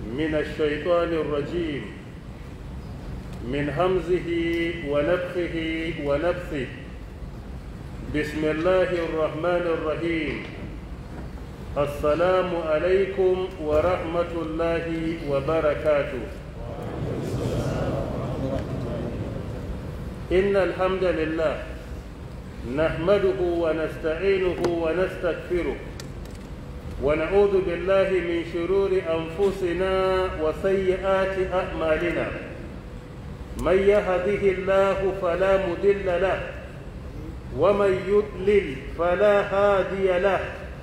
من الشيطان الرجيم من همزه ونفخه ونفثه بسم الله الرحمن الرحيم السلام عليكم ورحمة الله وبركاته إن الحمد لله نحمده ونستعينه ونستغفره ونعوذ بالله من شرور أنفسنا وسيئات أعمالنا من يهده الله فلا مضل له ومن يضلل فلا هادي له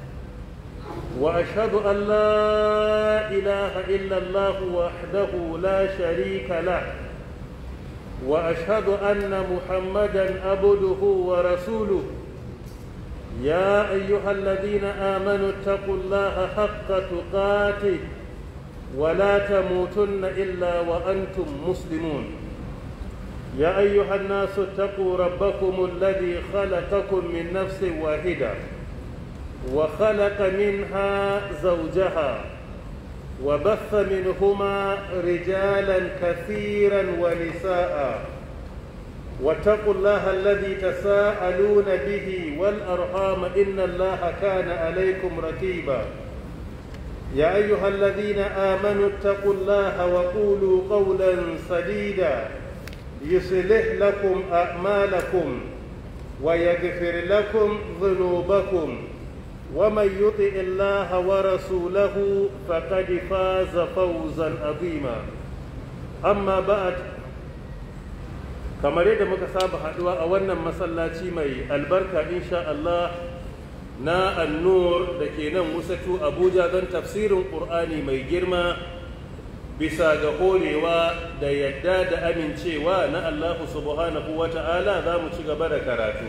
واشهد ان لا اله الا الله وحده لا شريك له واشهد ان محمدا عبده ورسوله يا ايها الذين امنوا اتقوا الله حق تقاته ولا تموتن الا وانتم مسلمون يا ايها الناس اتقوا ربكم الذي خلقكم من نفس واحده وخلق منها زوجها وبث منهما رجالا كثيرا ونساء واتقوا الله الذي تساءلون به والارحام ان الله كان عليكم رقيبا يا ايها الذين امنوا اتقوا الله وقولوا قولا سديدا يصلح لكم اعمالكم ويغفر لكم ذنوبكم ومن يطع الله ورسوله فقد فاز فوزا عظيما اما بعد kamar yadda muka saba haduwa a wannan masallaci mai albarka insha Allah na annur da ke nan musatu abuja don tafsirin ƙur'ani mai girma bisa ga horewa da yadda da amincewa na allahu subhanahu wa ta'ala za mu ci gaba da karatu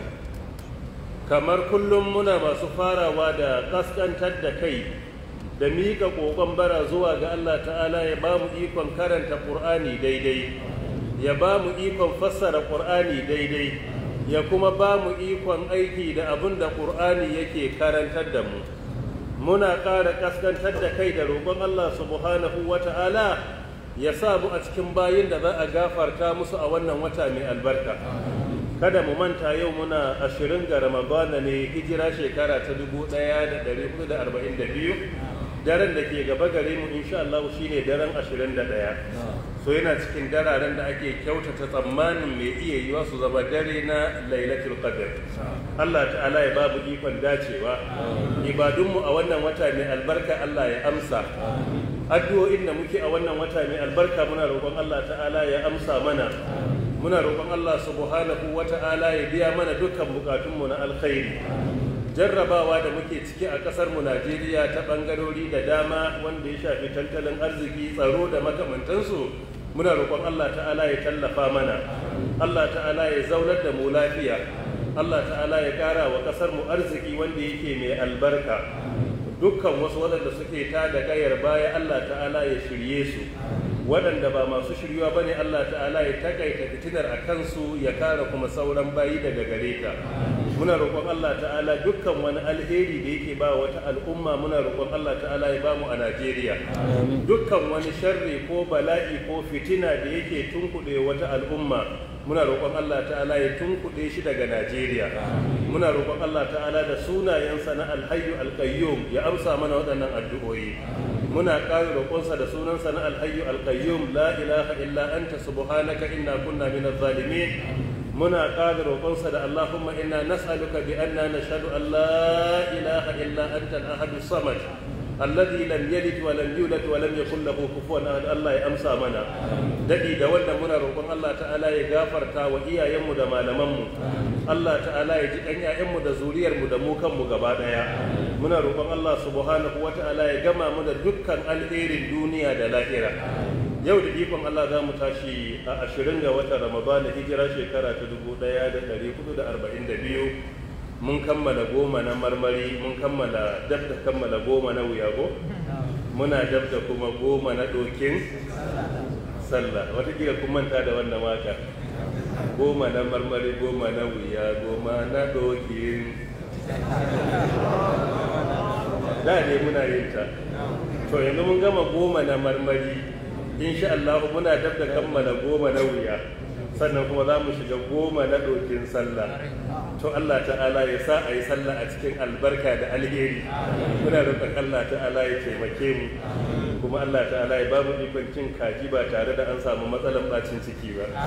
kamar kullum muna masu farawa da kaskantar da kai da miƙa ƙoƙon bara zuwa ga Allah ta'ala ya ba mu ikon karanta ƙur'ani daidai ya ba mu ikon fassara ƙur'ani daidai ya kuma ba mu ikon aiki da abin da ƙur'ani yake karantar da mu muna ƙara kaskantar da kai da roƙon Allah subhanahu wa ta'ala ya sa mu a cikin bayin da za a gafarta musu a wannan wata mai albarka kada mu manta yau muna ashirin ga ramadana ne hijira shekara ta dubu ɗaya da ɗari hudu da arba'in da biyu daren da ke gaba gare mu insha Allah shine daren ashirin da ɗaya so yana cikin dararen da ake kyautata tsammanin mai iya yiwa su zama dare na lailatul qadr Allah ta'ala ya babu ikon dacewa ibadunmu a wannan wata mai albarka Allah ya amsa addu'o'in da muke a wannan wata mai albarka muna roƙon Allah ta'ala ya amsa mana muna roƙon Allah subhanahu wata'ala ya biya mana dukkan bukatunmu na alkhairi jarrabawa da muke ciki a ƙasar mu Najeriya ta ɓangarori da dama wanda ya shafi tattalin arziki tsaro da makamantansu muna roƙon Allah ta'ala ya tallafa mana Allah ta'ala ya zaunar da mu lafiya Allah ta'ala ya ƙara wa ƙasar mu arziki wanda yake mai albarka dukkan wasu waɗanda suke ta da gayar baya Allah ta'ala ya shirye su waɗanda ba masu shiryuwa ba ne Allah ta'ala ya takaita fitinar a kansu ya kare kuma sauran bayi daga gare ta muna roƙon Allah ta'ala dukkan wani alheri da yake ba wata al'umma muna roƙon Allah ta'ala ya bamu a Najeriya dukkan wani sharri ko bala'i ko fitina da yake tunkuɗe wata al'umma muna roƙon Allah ta'ala ya tunkuɗe shi daga Najeriya muna roƙon Allah ta'ala da sunayensa na alhayyu alqayyum ya amsa mana waɗannan addu'o'i muna ƙara roƙonsa da sunansa na alhayyu alqayyum la ilaha illa anta subhanaka inna kunna minaz zalimin muna ƙara roƙonsa da Allahumma inna nas'aluka bi anna nashhadu an la ilaha illa anta al-ahad samad alladhi lam yalid wa lam yulad wa lam yakul lahu kufuwan ahad Allah ya amsa mana dadi da wannan muna roƙon Allah ta'ala ya gafarta wa iyayenmu da malamanmu Allah ta'ala ya ji kan ƴaƴanmu da zuriyarmu da mu kanmu gaba daya muna roƙon Allah subhanahu wa ta'ala ya gama mu da dukkan alherin duniya da lahira yau da ikon Allah za mu tashi a ashirin ga watan Ramadan hijira shekara ta dubu ɗaya da ɗari hudu da arba'in da biyu mun kammala goma na marmari mun kammala dab da kammala goma na wuyago muna dab da kuma goma na ɗokin sallah watakila kun manta da wannan waka goma na marmari goma na wuya goma na ɗokin da ne muna yin ta to yanzu mun gama goma na marmari insha Allah muna dab da kammala goma na wuya sannan kuma za mu shiga goma na ɗokin sallah to Allah ta'ala ya sa a yi sallah a cikin albarka da alheri muna roƙon Allah ta'ala ya taimake mu kuma Allah ta'ala ya ba mu ikon cin kaji ba tare da an samu matsalan bacin ciki ba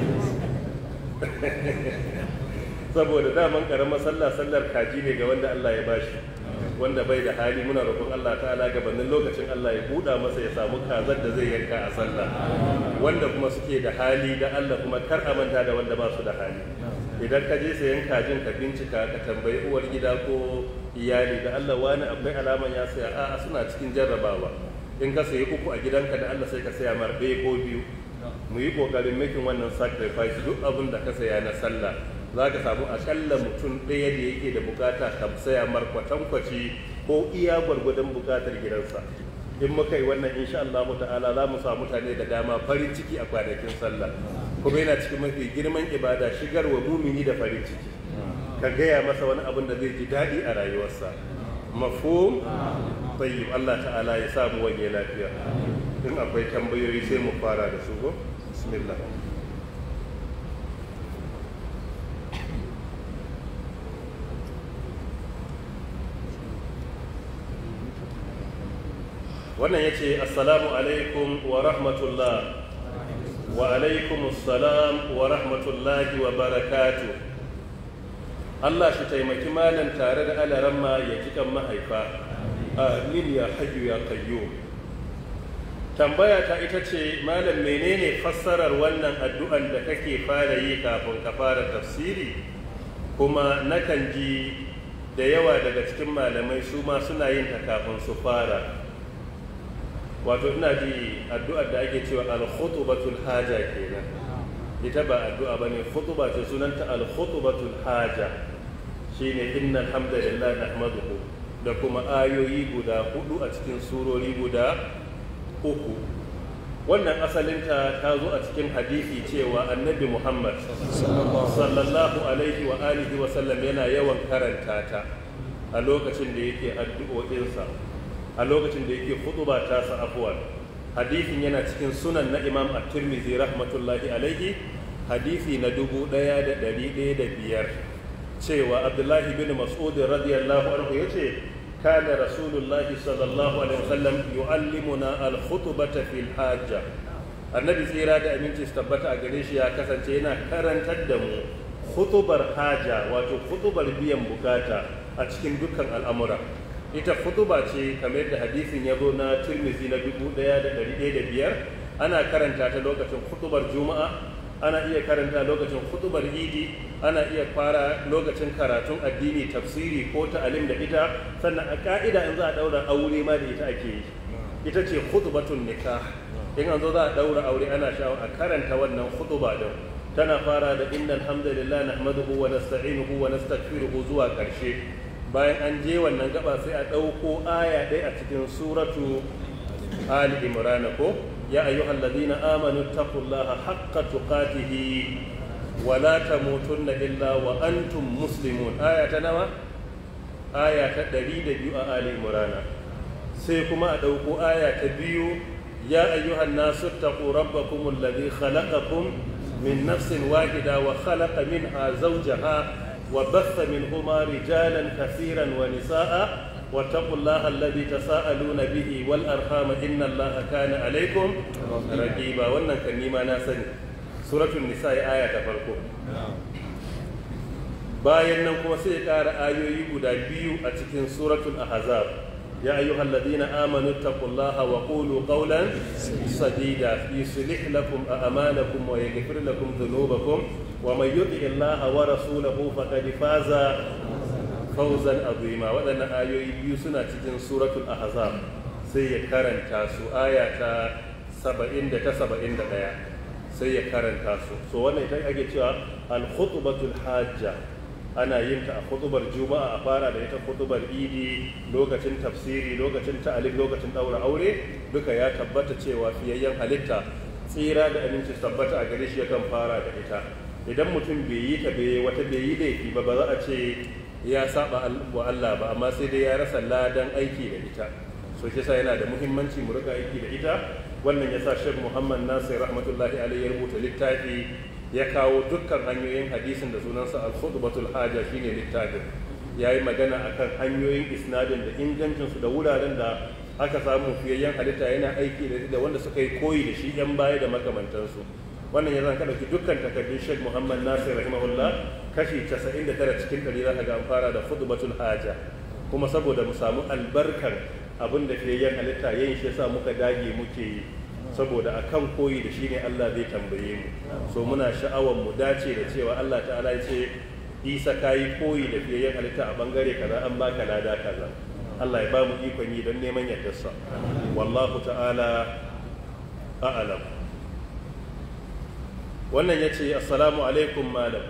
saboda daman karamar sallah sallar kaji ne ga wanda Allah ya bashi wanda bai da hali muna roƙon Allah ta'ala gabanin lokacin Allah ya buɗa masa ya samu kazar da zai yanka a sallah wanda kuma suke da hali da Allah kuma kar a manta da wanda ba su da hali idan ka je sayan kajin ka bincika ka tambayi uwar gida ko iyali da Allah wani akwai alaman ya saya a'a suna cikin jarrabawa in ka sayi uku a gidanka da Allah sai ka saya mar ɗaya ko biyu mu yi ƙoƙarin making wannan sacrifice duk abin da ka saya na sallah za ka samu akalla mutum ɗaya da yake da bukata ka saya mar kwatankwaci ko iya gwargwadon bukatar gidansa in muka yi wannan insha Allah ta'ala za mu samu mutane da dama farin ciki a kwanakin sallah kuma yana cikin mafi girman ibada shigarwa mumini da farin ciki ka gaya masa wani abin da zai ji daɗi a rayuwarsa mafhum tayyib Allah ta'ala ya samu wanye lafiya in akwai tambayoyi sai mu fara da su go bismillah wannan ya ce assalamu alaikum wa rahmatullah wa alaikum assalam wa rahmatullahi wa barakatu Allah shi taimaki malam tare da alaramma ya kan mahaifa amin ya hayyu ya qayyum tambaya ta ita ce malam menene fassarar wannan addu'an da kake fara yi kafin ka fara tafsiri kuma nakan ji da yawa daga cikin malamai su ma suna yin ta kafin su fara wato ina ji addu'ar da ake cewa al-khutbatul haja kenan ita ba addu'a bane khutba ce sunanta al-khutbatul haja shine innal hamdalillah nahmaduhu da kuma ayoyi guda hudu a cikin surori guda uku wannan asalinta ta zo a cikin hadisi cewa annabi muhammad sallallahu alaihi wa alihi wa sallam yana yawan karanta ta a lokacin da yake addu'o'insa a lokacin da yake hutuba ta sa afwan hadisin yana cikin sunan na imam at-tirmidhi rahmatullahi alaihi hadisi na dubu ɗaya da ɗari ɗaya da biyar cewa abdullahi bin mas'ud radiyallahu anhu yace kana rasulullahi sallallahu alaihi wasallam yu'allimuna al-khutbata fil hajja annabi tsira da aminci su tabbata a gare shi ya kasance yana karantar da mu khutubar haja wato khutubar biyan bukata a cikin dukkan al'amura ita khutuba ce kamar yadda hadisin ya zo na tirmizi na 1105 ana karanta ta lokacin khutubar juma'a ana iya karanta lokacin khutubar idi ana iya fara lokacin karatun addini tafsiri ko ta'alim da ita sannan a ka'ida in za a daura aure ma da ita ake yi ita ce khutbatun nikah in an zo za a daura aure ana sha'awar a karanta wannan khutuba din tana fara da innal hamdalillah nahmaduhu wa nasta'inuhu wa nastaghfiruhu zuwa karshe bayan an je wannan gaba sai a ɗauko aya ɗaya a cikin suratu ali imran ko ya ayyuhal ladina amanu taqullaha haqqa tuqatihi wa la tamutunna illa wa antum muslimun aya ta nawa aya ta 102 a ali imran sai kuma a ɗauko aya ta biyu ya ayyuhan nasu taqu rabbakum alladhi khalaqakum min nafsin wahida wa khalaqa minha zawjaha وبث منهما رجالا كثيرا ونساء واتقوا الله الذي تساءلون به والارحام ان الله كان عليكم رقيبا wannan kan nima na sani suratul nisa aya ta farko bayan nan kuma sai ya ƙara ayoyi guda biyu a cikin suratul ahzab يا أيها الذين آمنوا اتقوا الله وقولوا قولا سديدا يصلح لكم أعمالكم ويغفر لكم ذنوبكم ومن يطع الله ورسوله فقد فاز فوزا عظيما waɗannan ayoyi biyu suna cikin suratul ahzab sai ya karanta su aya ta 70 da ta 71 sai ya karanta su so wannan ita ake cewa al-khutbatul hajja ana yin ta a khutubar juma'a a fara da ita khutubar idi lokacin tafsiri lokacin ta'alif lokacin daura aure duka ya tabbata cewa fiyayyen halitta tsira da aminci tabbata a gare shi yakan fara da ita idan mutum bai yi ta bai wata bai yi laifi ba ba za a ce ya saba wa Allah ba amma sai dai ya rasa ladan aiki da ita so shi yasa yana da muhimmanci mu rika aiki da ita wannan yasa Sheikh Muhammad Nasir rahmatullahi alaihi ya rubuta littafi ya kawo dukkan hanyoyin hadisin da sunansa al-khutbatul haja shine littafin yayi magana akan hanyoyin isnadin da ingancin su da wuraren da aka samu fiyayyen halitta yana aiki da da wanda suka yi koyi da shi yan baya da makamantansu wannan yanzu ka dauki dukkan takardun Sheikh Muhammad Nasir rahimahullah kashi 99 cikin 100 zaka ga an fara da khutbatul haja kuma saboda mu samu albarkar abin da fiyayyen halitta yayin shi yasa muka dage muke yi saboda akan koyi da shi ne Allah zai tambaye mu so muna sha'awar mu dace da cewa Allah ta'ala ya ce Isa kayi koyi da fiyayyen halitta a bangare kaza an baka lada kaza Allah ya ba mu ikon yi don neman yardarsa wallahu ta'ala a'lam wannan ya ce assalamu alaikum malam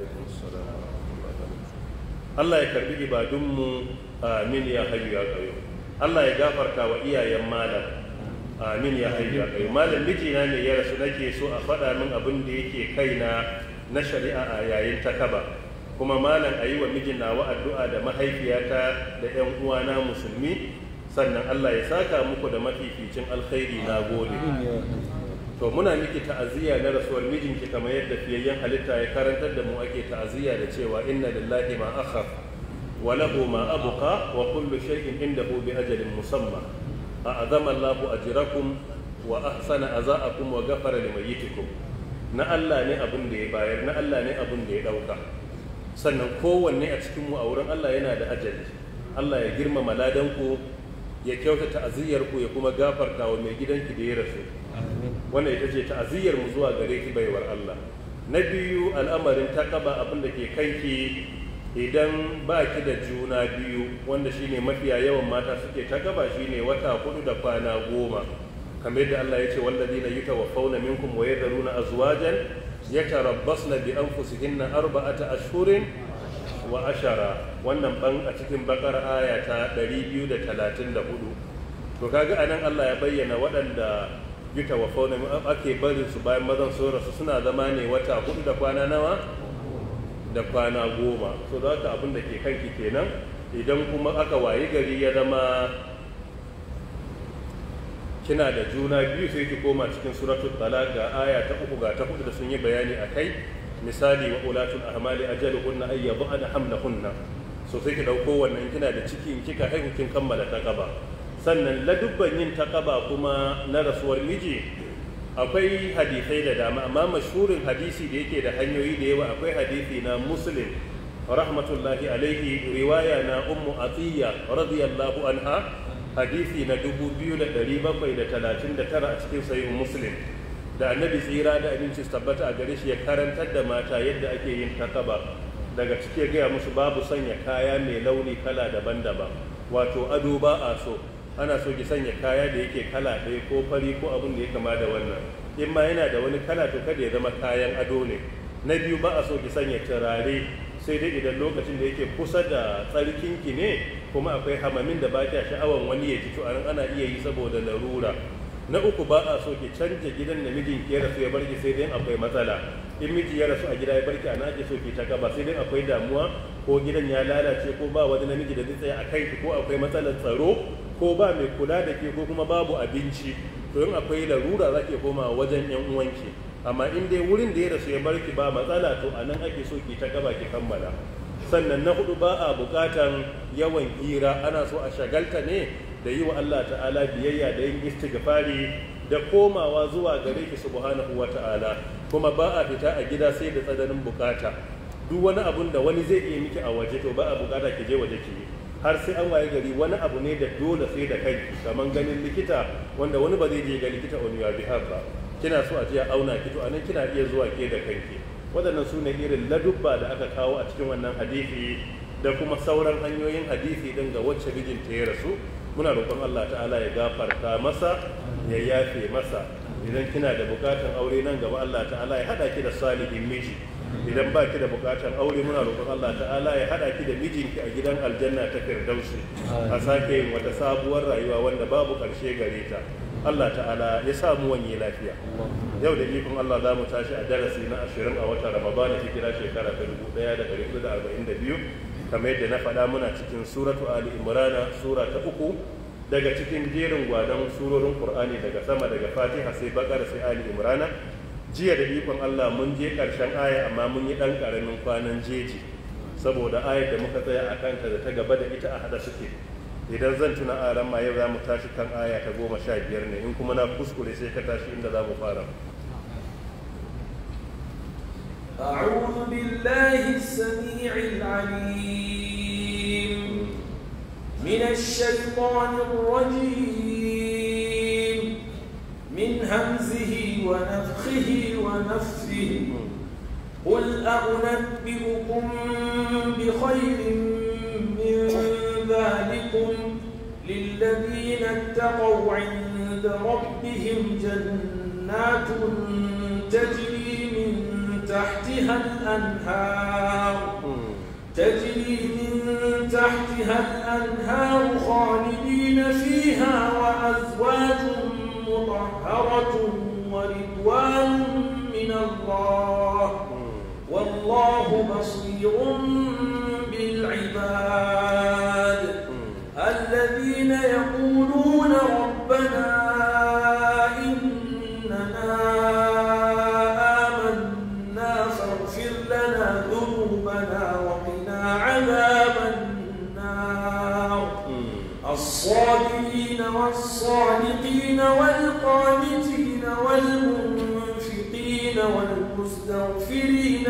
Allah ya karbi ibadunmu amin ya hayyu ya qayyum Allah ya gafarta wa iyayen malam amin ya hayyu ya qayyum malam mijina ne ya rasu nake so a faɗa min abin da yake kaina na shari'a a yayin takaba kuma malam a yi wa mijin nawa addu'a da mahaifiyata da 'yan uwana musulmi sannan Allah ya saka muku da mafificin alkhairi na gode to muna miki ta'aziyya na rasuwar mijinki kamar yadda fiyayyen halitta ya karantar da mu ake ta'aziyya da cewa inna lillahi ma akhaf wa lahu ma abqa wa kullu shay'in indahu bi ajalin musamma a'azama Allahu ajrakum wa ahsana azaakum wa ghafara limayyitikum na Allah ne abin da ya bayar na Allah ne abin da ya dauka sannan kowanne a cikin mu a wurin Allah yana da ajali Allah ya girmama ladanku ya kyautata ta'aziyyar ku ya kuma gafarta wa mai gidanki da ya rasu wannan ita ce ta'aziyyar mu zuwa gare ki baiwar Allah na biyu al'amarin takaba abin da ke kanki idan ba ki da juna biyu wanda shine mafiya yawan mata suke takaba shine wata hudu da kwana goma kamar yadda Allah ya ce wallazina yutawaffawna minkum wa yadharuna azwajan yatarabbasna bi anfusihinna arba'ata ashhurin wa ashara wannan ban a cikin bakar aya ta 234 to kaga anan Allah ya bayyana waɗanda yuta wa fauna ake barin su bayan mazan sun rasu suna zama ne wata hudu da kwana nawa da kwana goma so da haka abin da ke kanki kenan idan kuma aka wayi gari ya zama kina da juna biyu sai ki koma cikin suratul talaq ga aya ta uku ga ta hudu da sun yi bayani a kai misali wa ulatul ahmali ajaluhunna ay yad'ana hamlahunna so sai ki dauko wannan kina da ciki in kika haihu kin kammala ta kaba sannan ladubban yin takaba kuma na rasuwar miji akwai hadisai da dama amma mashhurin hadisi da yake da hanyoyi da yawa akwai hadisi na muslim rahmatullahi alaihi riwaya na ummu atiya radiyallahu anha hadisi na 2739 a cikin sahih muslim da annabi tsira da abinci tabbata a gare shi ya karantar da mata yadda ake yin takaba daga cike gaya musu babu sanya kaya mai launi kala daban-daban wato ado ba a so ana so ki sanya kaya da yake kala ɗaya ko fari ko abin da ya kama da wannan in ma yana da wani kala to kada ya zama kayan ado ne na biyu ba a so ki sanya turare sai dai idan lokacin da yake kusa da tsarkinki ne kuma akwai hamamin da ba kya sha'awan wani ya ji to anan ana iya yi saboda larura na uku ba a so ki canja gidan da mijin ya rasu ya barki sai dai akwai matsala in miji ya rasu a gida ya barki ana ake so ki ta gaba sai dai akwai damuwa ko gidan ya lalace ko ba wani namiji da zai tsaya a kai ko akwai matsalar tsaro ko ba mai kula da ke ko kuma babu abinci to in akwai larura za ki koma wajen yan uwanki amma in dai wurin da ya rasu ya barki ba matsala to a nan ake so ki ta gaba ki kammala sannan na hudu ba a bukatan yawan hira ana so a shagalta ne da yi wa Allah ta'ala biyayya da yin istighfari da komawa zuwa gare ki subhanahu wa ta'ala kuma ba a fita a gida sai da tsananin bukata duk wani abun da wani zai iya miki a waje to ba a bukata ki je waje ki yi har sai an waye gari wani abu ne da dole sai da kai kamar ganin likita wanda wani ba zai je ga likita on your behalf ba kina so a je a auna ki to anan kina iya zuwa ke da kanki waɗannan su ne irin ladubba da aka kawo a cikin wannan hadisi da kuma sauran hanyoyin hadisi din ga wacce mijinta ya rasu muna roƙon Allah ta'ala ya gafarta masa ya yafe masa idan kina da bukatan aure nan gaba Allah ta'ala ya hada ki da salihin miji idan ba ki da bukatan aure muna roƙon Allah ta'ala ya hada ki da mijinki a gidan aljanna ta firdausi a sake yin wata sabuwar rayuwa wanda babu ƙarshe gare ta Allah ta'ala ya samu wanye lafiya yau da ikon Allah za mu tashi a darasi na ashirin a watan Ramadana ta kira shekara ta dubu ɗaya da ɗari da arba'in da biyu kamar yadda na faɗa muna cikin suratu Ali Imrana sura ta uku daga cikin jerin gwadon surorin qur'ani daga sama daga fatiha sai bakara sai ali imrana jiya da ikon allah mun je karshen aya amma mun yi dan karamin kwanan jeji saboda ayar da muka tsaya a kanta da ta gaba da ita a hada suke idan zan tuna aran ma yau za mu tashi kan aya ta goma sha biyar ne in kuma na kuskure sai ka tashi inda za mu fara أعوذ بالله السميع العليم من الشيطان الرجيم من همزه ونفخه ونفثه قل أنبئكم بخير من ذلكم للذين اتقوا عند ربهم جنات تجري من تحتها الأنهار تجري من تحتها الأنهار خالدين فيها وأزواج مطهرة ورضوان من الله والله بصير بالعباد الذين يقولون ربنا إننا آمنا فاغفر لنا ذنوبنا وقنا عذاب النار الصابرين والصادقين والقانتين والمنفقين والمستغفرين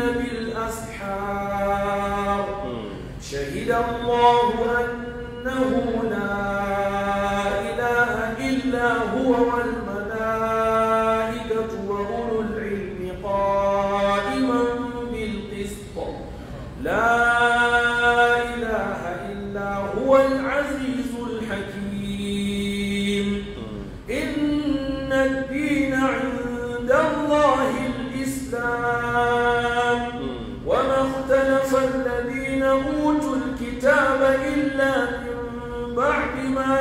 بالأسحار شهد الله أنه لا إله إلا هو والملائكة وأولو العلم قائما بالقسط لا إله إلا هو العزيز الحكيم إن الدين عند الله الإسلام وما اختلف الذين أوتوا الكتاب إلا من بعد ما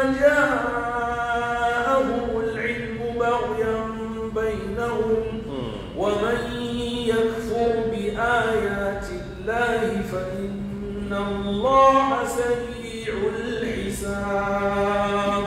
جاءهم العلم بغيا بينهم ومن يكفر بآيات الله فإن الله سريع الحساب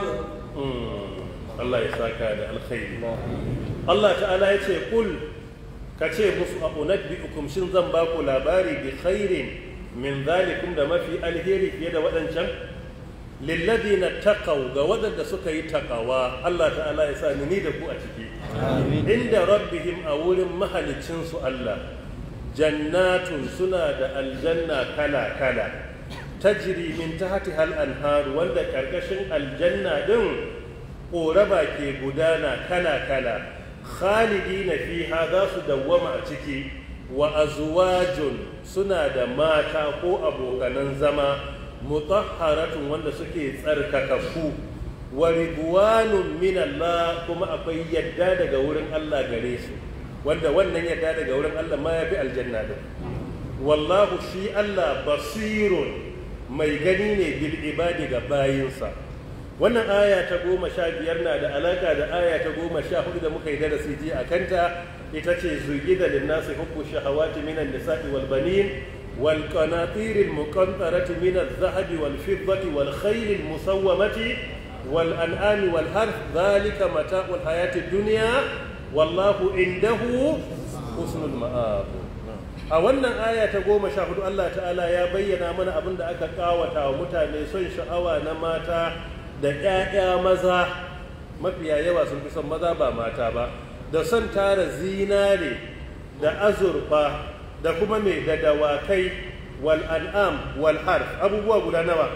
Allah ya saka da alkhairi Allah ta'ala ya ce kul ka ce musu a unabbi'ukum shin zan ba ku labari bi khairin min zalikum da mafi alheri fiye da waɗancan lilladina taqaw ga waɗanda suka yi taqawa Allah ta'ala ya sa ni da ku a ciki inda rabbihim a wurin mahalicin su Allah jannatun suna da aljanna kala kala tajri min tahtiha al-anhar wanda karkashin aljanna din ƙoraba ke gudana kala-kala khalidi na fiha za su dawwama a ciki wa azwajun suna da mata ko abokanan zama mutahharatun wanda suke tsarkakakku wa ridwanun min Allah kuma akwai yadda daga wurin Allah gare su wanda wannan yadda daga wurin Allah ma yafi aljanna din wallahu shi Allah basirun mai gani ne bil ibadi ga bayinsa wannan aya ta goma sha biyar na da alaka da aya ta goma sha hudu da muka yi darasi ji a kanta ita ce zugida linnasi hubbu shahawati minan nisa'i wal banin wal qanatir al muqantarati min al dhahabi wal fiddati wal khayl al musawwamati wal an'ami wal harth dhalika mata'ul hayati dunya wallahu indahu husnul ma'ab a wannan aya ta goma sha hudu Allah ta'ala ya bayyana mana abin da aka kawata wa mutane son sha'awa na mata da ‘ya'ya maza mafiya yawa sun fi son maza ba mata ba da son tara zinare da azurfa da kuma mai da dawakai wal an'am wal harf abubuwa guda nawa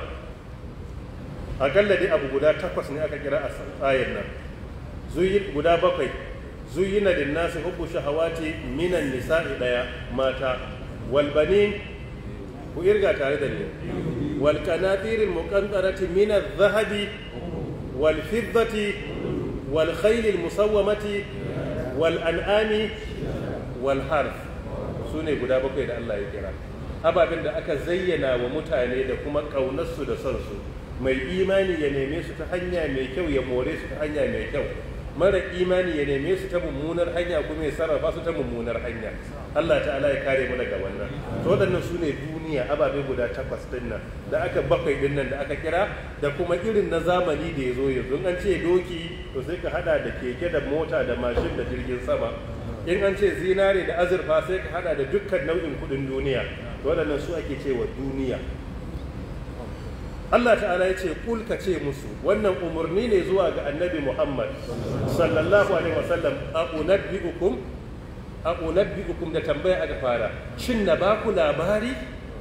akalla dai abu guda takwas ne aka kira a ayar nan zuyi guda bakwai zuyina lin nasi hubbu shahawati minan nisa'i daya mata wal banin ku irga tare da ni wal qanatir al muqantarati min al dhahabi wal fiddati wal khayl al musawwamati wal an'ami wal harf sune guda bakwai da Allah ya kira ababen da aka zayyana wa mutane da kuma ƙaunarsu da son su mai imani ya neme su ta hanya mai kyau ya more su ta hanya mai kyau mara imani ya neme su ta mummunar hanya kuma ya sarrafa su ta mummunar hanya Allah ta'ala ya kare mu daga wannan to waɗannan su ne duniya ababe guda takwas din nan da aka bakwai din nan da aka kira da kuma irin na zamani da ya zo yanzu an ce doki to sai ka hada da keke da mota da mashin da jirgin sama in an ce zinare da azurfa sai ka hada da dukkan nau'in kuɗin duniya to waɗannan su ake cewa duniya Allah ta'ala ya ce kul ka ce musu wannan umarni ne zuwa ga annabi Muhammad sallallahu alaihi wasallam a unabbi'ukum a unabbi'ukum da tambaya aka fara shin na ba ku labari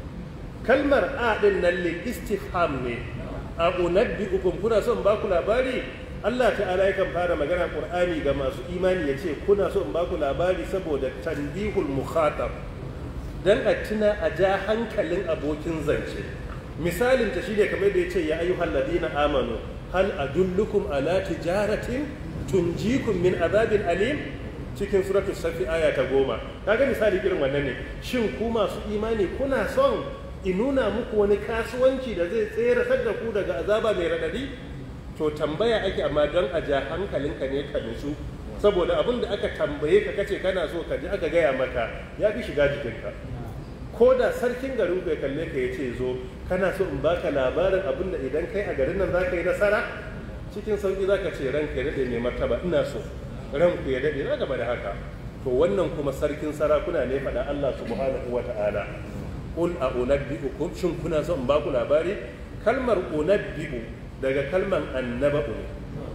kalmar a din nan lil istifham ne a unabbi'ukum kuna son ba ku labari Allah ta'ala yakan fara magana Qur'ani ga masu imani ya ce kuna so in ba ku labari saboda tanbihul mukhatab dan a tuna a ja hankalin abokin zance misalin ta shine kamar da yace ya ayyuhal ladina amanu hal adullukum ala tijaratin tunjikum min azabin alim cikin suratul safi aya ta goma kaga misali irin wannan ne shin ku masu imani kuna son in nuna muku wani kasuwanci da zai tsere da ku daga azaba mai radadi to tambaya ake amma don a ja hankalinka ne ka nutsu saboda abin da aka tambaye ka kace kana so ka ji aka gaya maka ya fi shiga jikinka ko da sarkin garin ku ya kalle ka ya ce zo kana so in baka labarin abin da idan kai a garin nan za ka yi nasara cikin sauki za ka ce ranka ya daɗe mai martaba ina so ranku ya daɗe na gaba da haka to wannan kuma sarkin sarakuna ne faɗa Allah subhanahu wa ta'ala qul a unabbi'ukum shin kuna so in baku labari kalmar unabbi'u daga kalman annaba'u ne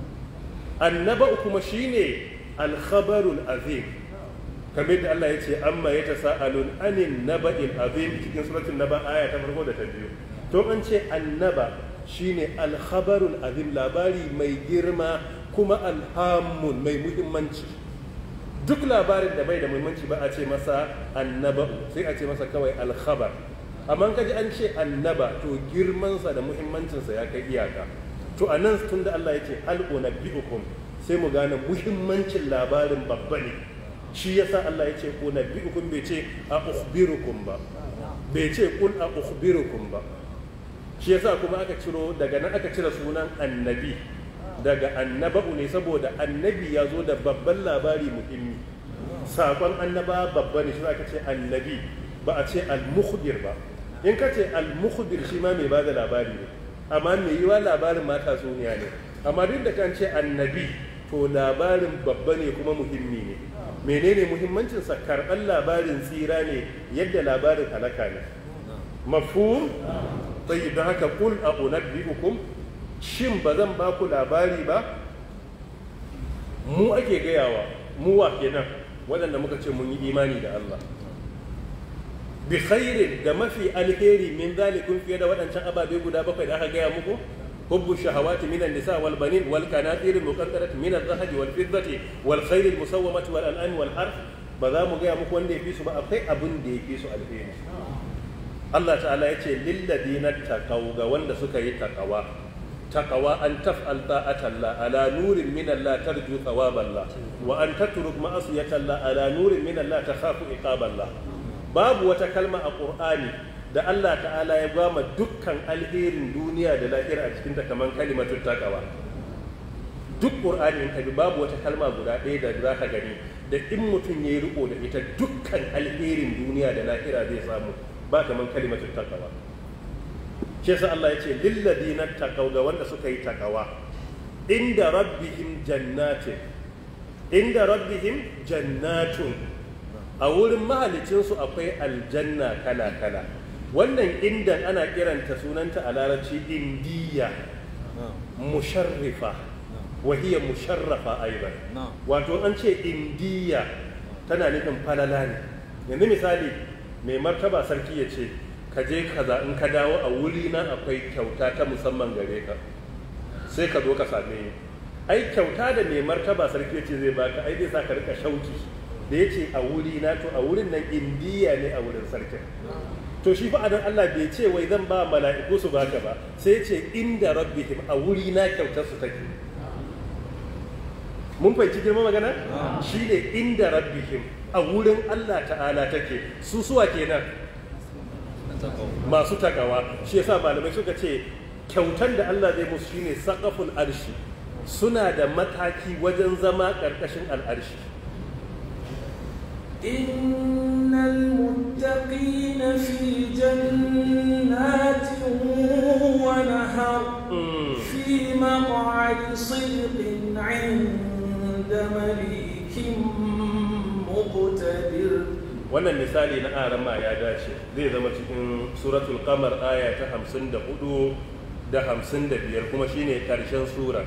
annaba'u kuma shine al-khabarul azim kamar da Allah ya ce amma ya ta sa'alun anin naba'il azim cikin suratul naba aya ta farko da ta biyu to an ce annaba shine alkhabarul azim labari mai girma kuma alhamun mai muhimmanci duk labarin da bai da muhimmanci ba a ce masa annaba'u sai a ce masa kawai alkhabar amma kaji an ce annaba to girmansa da muhimmancinsa ya kai iyaka to a nan tun da Allah ya ce hal unabbi'ukum sai mu gane muhimmancin labarin babba ne shi yasa Allah ya ce ko nabbi'ukum bai ce a ukhbirukum ba bai ce kul a ukhbirukum ba shi yasa kuma aka ciro daga nan aka cire sunan annabi daga annaba'u ne saboda annabi ya zo da babban labari muhimmi sakon annaba babba ne shi aka ce annabi ba a ce al-mukhbir ba in ka ce al-mukhbir shi ma mai bada labari ne amma mai yiwa labarin ma tatsuniya ne amma duk da kan ce annabi to labarin babba ne kuma muhimmi ne menene muhimmancinsa karɓar labarin tsira ne yadda labarin halaka ne mafhum sai don haka kul a unabbi'ukum shin ba zan ba ku labari ba mu ake gayawa mu wa kenan waɗanda muka ce mun yi imani da Allah bi khairin da mafi alheri min zalikun fiye da waɗancan ababe guda bakwai da aka gaya muku حب الشهوات من النساء والبنين والقناطير المقنطرة من الذهب والفضة والخيل المسومة والأنعام والحرث بذا مغيا muku wanda yafi su ba akwai abin da yafi su alheri Allah ta'ala yace lil ladina taqaw ga wanda suka yi taqawa taqawa an taf'al ta'atalla ala nurin min Allah tarju thawaballah wa an tatruk ma'asiyatalla ala nurin min Allah takhafu iqaballah babu wata kalma a Qur'ani da Allah ta'ala ya gama dukkan alherin duniya da lahira a cikin ta kamar kalimatun takawa duk qur'ani in kabi babu wata kalma guda ɗaya da za ka gani da in mutum ya yi riko da ita dukkan alherin duniya da lahira zai samu ba kamar kalimatun takawa shi yasa Allah ya ce lilladina taqaw ga wanda suka yi takawa inda rabbihim jannatin inda rabbihim jannatun a wurin mahalicinsu akwai aljanna kala kala wannan indan ana kiranta sunanta a larabci indiya musharrifa wahiyar musharrafa aiban wato an ce indiya tana nufin falala ne yanzu misali mai martaba sarki ya ce ka je kaza in ka dawo a wuri na akwai kyauta ta musamman gare ka sai ka zo ka same ni ai kyauta da mai martaba sarki ya ce zai baka ai zai sa ka rika shauki da ya ce a wuri na to a wurin nan indiya ne a wurin sarkin to shi fa adan Allah bai ce wai zan ba mala'iku su baka ba sai ce inda rabbihim a wuri na kyautar su take mun fahimci girma magana shi ne inda rabbihim a wurin Allah ta'ala take su suwa kenan masu takawa shi yasa malamai suka ce kyautan da Allah zai musu shine saqaful arshi suna da mataki wajen zama ƙarƙashin al'arshi إن المتقين في جنات ونهر في مقعد صدق عند مليك مقتدر wannan misali na arama ya dace zai zama cikin suratul qamar aya ta 54 da 55 kuma shine karshen sura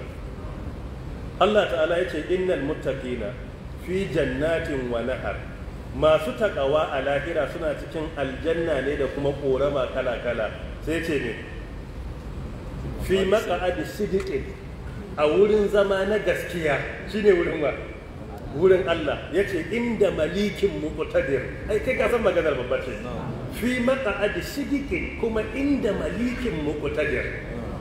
Allah ta'ala ya ce innal muttaqina fi jannatin wa nahar masu takawa a lahira suna cikin aljanna ne da kuma korama kala-kala sai ce ne fi maqa'adi sidiqin a wurin zama na gaskiya shine wurin wa wurin Allah ya ce inda malikin muqtadir ai kai ka san maganar babba ce fi maqa'adi sidiqin kuma inda malikin muqtadir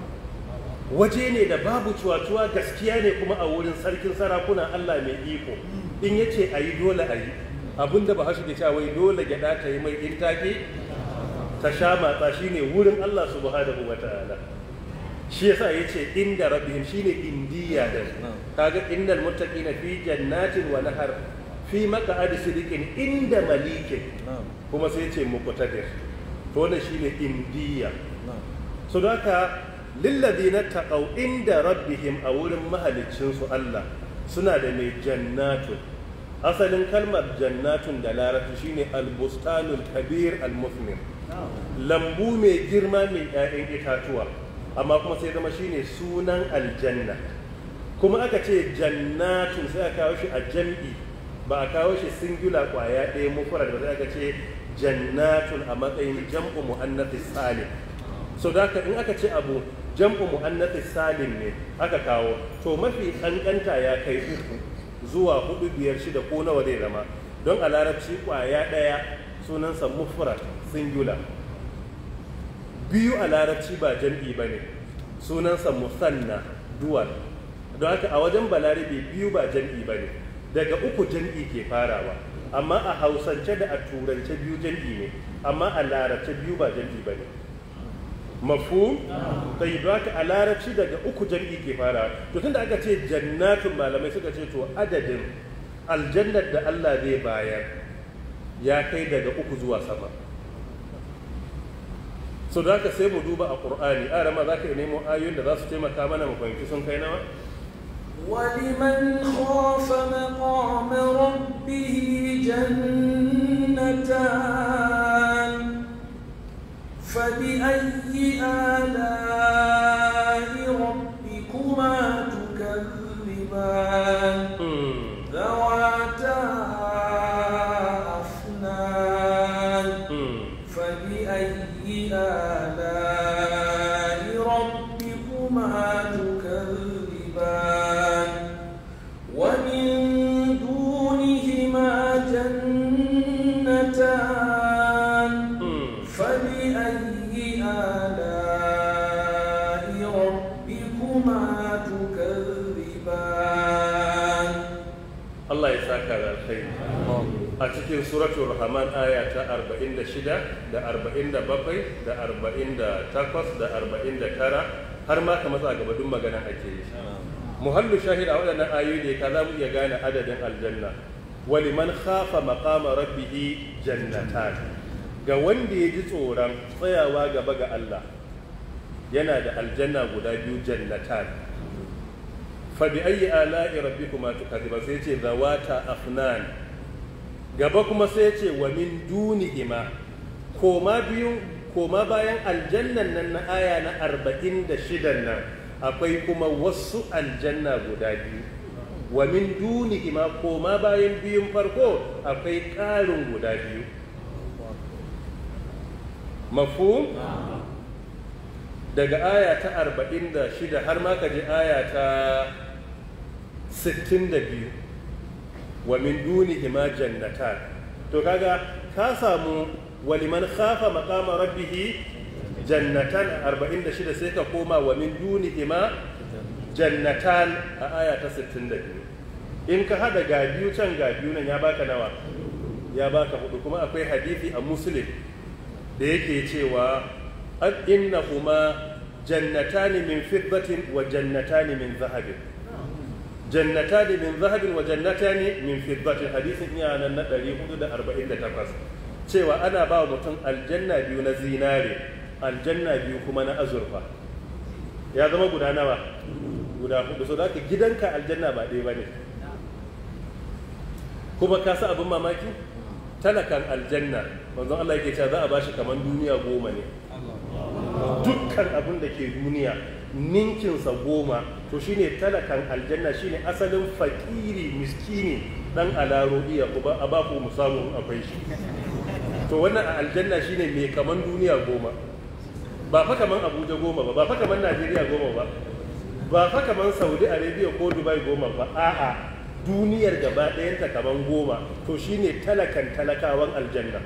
waje ne da babu cuwa-cuwa gaskiya ne kuma a wurin sarkin sarakuna Allah mai iko in ya ce a yi dole a yi abinda ba hashi ke cewa wai dole gyada ta yi mai intake ta sha matsa shine wurin Allah subhanahu wa ta'ala shi yasa ya ce inda rabbihim shine indiya da kaga innal muttaqina fi jannatin wa nahar fi maq'adi sidiqin inda malikin kuma sai ya ce muqtadir to wannan shine indiya so da haka lilladina taqaw inda rabbihim a wurin mahaliccinsu Allah suna da mai jannatun asalin kalmar jannatun da larabci shine albustanul kabir almusmir lambu mai girma mai 'ya'yan itatuwa amma kuma sai zama shine sunan aljanna kuma aka ce jannatun sai aka kawo shi a jam'i ba a kawo shi singular kwaya ɗaya mufrad ba sai aka ce jannatun a matsayin jam'u muannathis salim so da in aka ce abu jam'u mu'annathi salim ne aka kawo to mafi kankanta ya kai uku zuwa hudu biyar shida ko nawa zai zama don a larabci kwaya ɗaya sunansa mufrad singular biyu a larabci ba jam'i ba ne sunansa musanna dual don haka a wajen balarabe biyu ba jam'i ba ne daga uku jam'i ke farawa amma a hausance da a turance biyu jam'i ne amma a larabci biyu ba jam'i ba ne mafu sai da haka a larabci daga uku jam'i ke fara to tunda aka ce jannatun malamai suka ce to adadin aljannar da Allah zai bayar ya kai daga uku zuwa sama so da haka sai mu duba a qur'ani a rama zaka nemo ayoyin da za su taimaka mana mu fahimci sun kai nawa ولمن خاف مقام ربه جنتان فبأي آلاء ربكما تكذبان ذواتا أفنان فبأي آلاء ربكما تكذبان ومن دونهما جنتان فبأي آلاء ربكما تكذبان Allah ya saka da alkhairi a cikin suratul rahman aya ta 46 da 47 da 48 da 49 har ma ka matsa gaba duk magana ake yi muhallu shahid a waɗannan ayoyi ne ka za mu iya gane adadin aljanna wali man khafa maqama rabbih jannatan ga wanda ya ji tsoron tsayawa gaba ga Allah yana da aljanna guda biyu jannatan fa bi ayyi ala'i rabbikuma tukadiba sai ce zawata afnan gaba kuma sai ce wa min dunihima koma biyun koma bayan aljannan nan na aya na arba'in da shidan nan akwai kuma wasu aljanna guda biyu wa min dunihima koma bayan biyun farko akwai ƙarin guda biyu mafhum daga aya ta arba'in da shida har ma ka je aya ta sittin da biyu wa min dunihima jannatan to kaga ka samu waliman khafa maqama rabbih jannatan 46 sai ka koma wa min dunihima jannatan a aya ta 62 in ka hada ga biyu can ga biyu nan ya baka nawa ya baka hudu kuma akwai hadisi a muslim da yake cewa innahuma jannatani min fiddatin wa jannatani min zahabin jannata ne min zahabin wa jannata ne min fiddatin hadisin iya nan na 448 cewa ana ba wa mutum aljanna biyu na zinare aljanna biyu kuma na azurfa ya zama guda nawa guda hudu so da gidanka aljanna ba ɗaya ba ne kuma ka sa abin mamaki talakan aljanna manzon Allah yake cewa za a bashi kaman duniya goma ne dukkan abin da ke duniya ninkinsa goma to shine talakan aljanna shine asalin fakiri miskini dan alaro iya ba a ba ku mu samu akwai shi to wannan a aljanna shine mai kaman duniya goma ba fa kaman abuja goma ba ba fa kaman najeriya goma ba ba fa kaman saudi arabia ko dubai goma ba a'a duniyar gaba ɗayanta kaman goma to shine talakan talakawan aljanna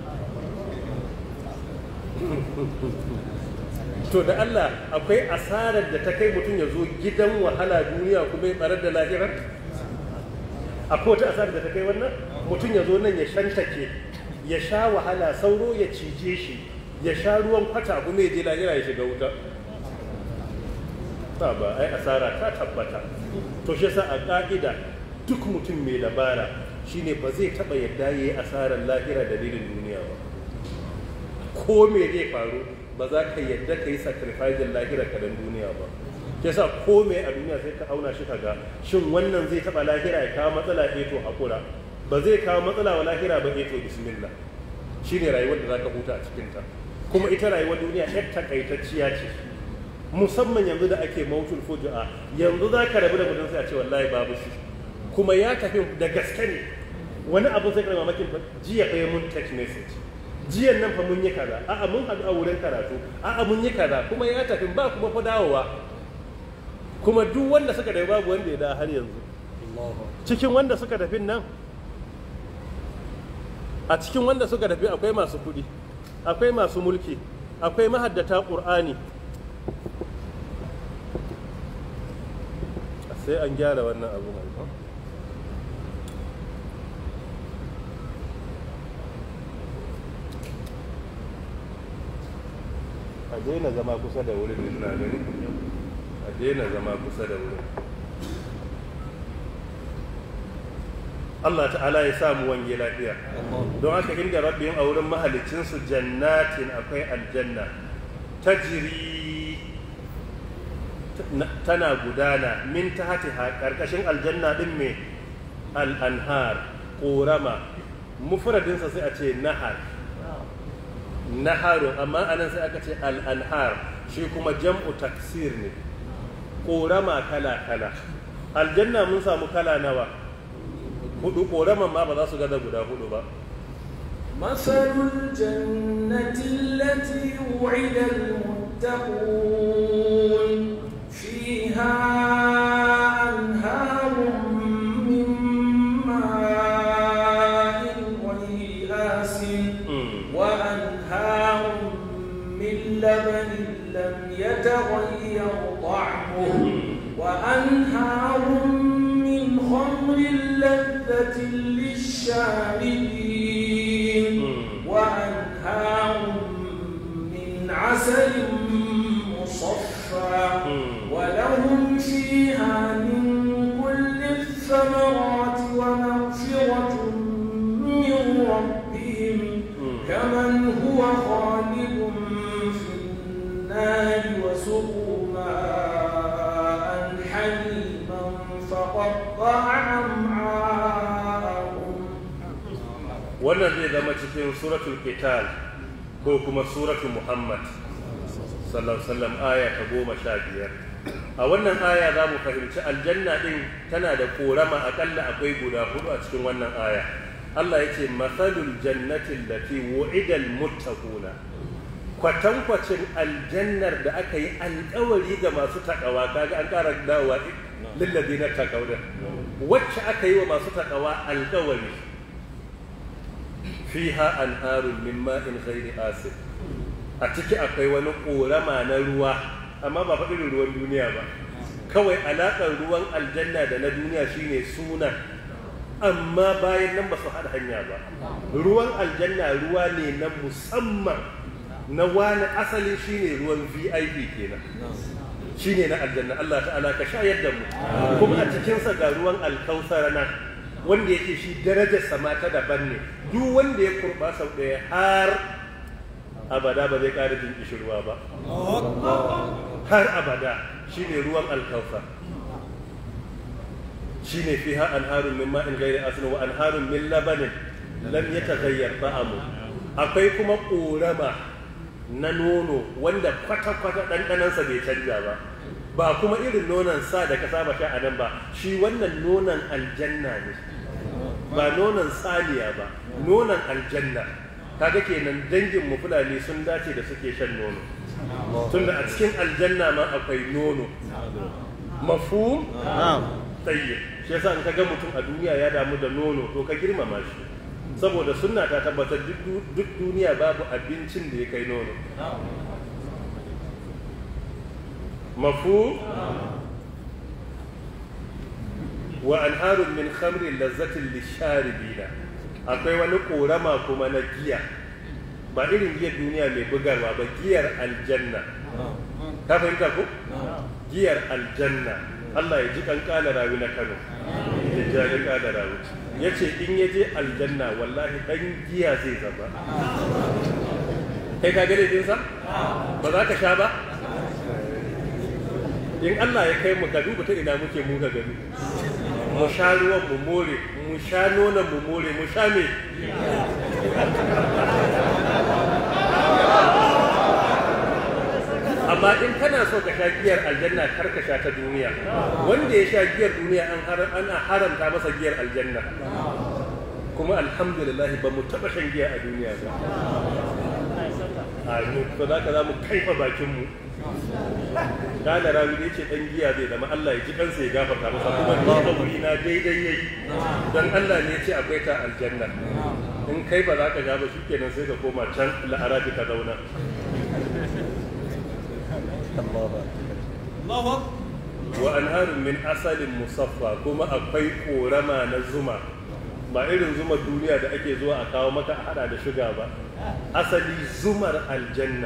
to da Allah akwai asarar da ta kai mutum ya zo gidan wahala duniya kuma ya barar da lahirar akwai wata asarar da ta kai wannan mutum ya zo nan ya shantake ya sha wahala sauro ya cije shi ya sha ruwan kwata kuma ya je lahira ya shiga wuta ba ba ai asara ta tabbata to shi yasa a ka'ida duk mutum mai dabara shine ba zai taba yadda yayi asarar lahira dalilin duniya ba ko me zai faru ba za ka yadda ka yi sacrifice lahira ka dan duniya ba yasa ko me a duniya sai ka auna shi kaga shin wannan zai taba lahira ya kawo matsala eh to hakura ba zai kawo matsala wa lahira ba eh to bismillah shine rayuwar da zaka huta a cikin ta kuma ita rayuwar duniya yar takaitacciya ce musamman yanzu da ake mautul fujua yanzu za ka rabu da mutum sai a ce wallahi babu shi kuma ya tafi da gaske ne wani abu sai kai mamakin jiya ɗaya mun text message jiyan nan fa mun yi kaza a'a mun haɗu a wurin karatu a'a mun yi kaza kuma ya tafi ba kuma fa dawowa kuma duk wanda suka tafi babu wanda ya da har yanzu cikin wanda suka tafi nan a cikin wanda suka tafi akwai masu kuɗi akwai masu mulki akwai mahaddata ƙur'ani sai an gyara wannan abu mai a daina zama kusa da wurin ne na gani a daina zama kusa da wurin Allah ta'ala ya samu wange lafiya don haka inda rabbin a wurin mahalicinsu jannatin akwai aljanna tajiri tana gudana min ta hatiha ƙarƙashin aljanna ɗin mai al'anhar ƙorama mufradinsa sai a ce nahar naharun amma anan sai aka ce al'anhar shi kuma jam'u taksir ne ƙorama kala-kala aljanna mun samu kala nawa hudu ƙoraman ma ba za su gada guda hudu ba مثل الجنة التي وعد المتقون فيها أنهار من ماء غير آسن وأنهار من لبن لم يتغير طعمه وأنهار من خمر لذة للشاربين وأنهار من عسل مصفى ولهم فيها من كل الثمرات ومغفرة من ربهم كمن هو خالد في النار وسقوا ماء حميما فقطع أمعاءهم wannan zai zama cikin suratul qital ko kuma suratul muhammad sallallahu alaihi wasallam aya ta goma sha biyar a wannan aya za mu fahimci aljanna din tana da korama akalla akwai guda hudu a cikin wannan aya Allah ya ce matsalul jannatin da fi wu'idal muttaquna kwatankwacin aljannar da aka yi alkawari ga masu takawa kaga an ƙara dawowa lillazi na takawar wacce aka yi wa masu takawa alkawari fiha anharun min ma'in ghairi asid a ciki akwai wani korama na ruwa amma ba fa irin ruwan duniya ba kawai alaƙar ruwan aljanna da na duniya shine suna amma bayan nan ba su haɗa hanya ba ruwan aljanna ruwa ne na musamman na wani asali shine ruwan vip kenan shine na aljanna Allah ta'ala ka shayar da mu kuma a cikinsa ga ruwan alkausar nan wanda yake shi darajar sama ta daban ne duk wanda ya kurba sau ɗaya har abada ba zai ƙara jin kishirwa ba har abada shine ruwan alkausar shine fiha anharun min ma'in ghairi asin wa anharun min labanin lam yataghayyar ta'amu akwai kuma ƙorama na nono wanda kwata-kwata ɗanɗanansa bai canja ba ba kuma irin nonon sa da ka saba sha a nan ba shi wannan nonon aljanna ne ba nonon saniya ba nonon aljanna kaga kenan dangin mu fulani sun dace da suke shan nono tunda a cikin aljanna ma akwai nono mafhum tayyib shi yasa in ka ga mutum a duniya ya damu da nono to ka girmama shi saboda sunna ta tabbatar duk duniya babu abincin da ya kai nono mafu wa anharun min khamrin lazzatin lisharibina akwai wani korama kuma na giya ba irin giyar duniya mai bugarwa ba giyar aljanna ka fahimta ko giyar aljanna Allah ya ji kan kala rawi na Kano ya ji kala rawi ya ce in ya je aljanna wallahi dan giya zai zama kai ka gane dinsa ba za ka sha ba in Allah ya kai mu ka duba ta ina muke mu ga gani mu sha ruwan mu more mu sha nonon mu more mu sha me amma in kana so ka sha giyar aljanna kar ka sha ta duniya wanda ya sha giyar duniya an ana haramta masa giyar aljanna kuma alhamdulillah ba mu taba shan giya a duniya ba amin to za ka za mu kaifa bakin mu kana rawi da yace dan giya zai zama Allah ya ji kansa ya gafarta masa kuma ni a wuri na daidai yayi dan Allah ne ya ce akwai ta aljanna in kai ba za ka ga ba shikenan sai ka koma can la'arabi ka zauna wa anharun min asalin musaffa kuma akwai korama na zuma ba irin zuma duniya da ake zuwa a kawo maka a hada da shuga ba asali zumar aljanna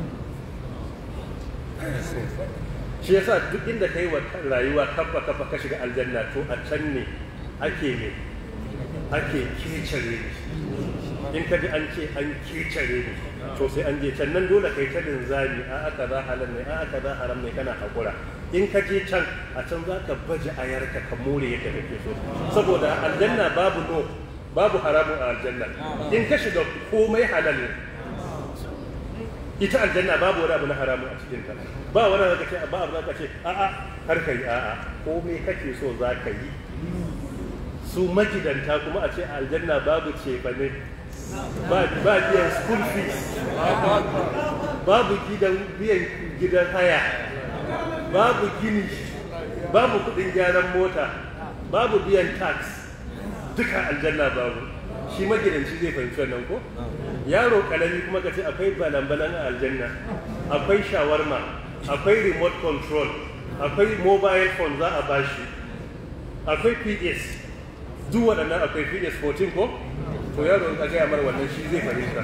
shi yasa duk inda kai wa rayuwa kafa kafa ka shiga aljanna to a can ne ake ne ake kecare ne in ka ji an ce an kecare ne to sai an je can nan dole kai ta linzami a aka za halal ne a aka za haram ne kana hakura in ka je can a can za ka baje ayarka ka more yadda kake so saboda aljanna babu no babu haramun a aljanna in ka shiga komai halal ne ita aljanna babu wani abu na haramun a cikin ta ba wani da kace ba abu da kace a a kar ka yi a a komai kake so za ka yi su magidanta kuma a ce aljanna babu cefane ba biyan school fees babu gidan biyan gidan haya babu gini babu kudin gyaran mota babu biyan tax duka aljanna babu shi magidanci zai fahimci wannan ko yaro karami kuma ka ce akwai balan-balan a aljanna akwai shawarma akwai remote control akwai mobile phone za a bashi akwai ps duk waɗannan akwai ps 14 ko to yaro ka gaya mar wannan shi zai fahimta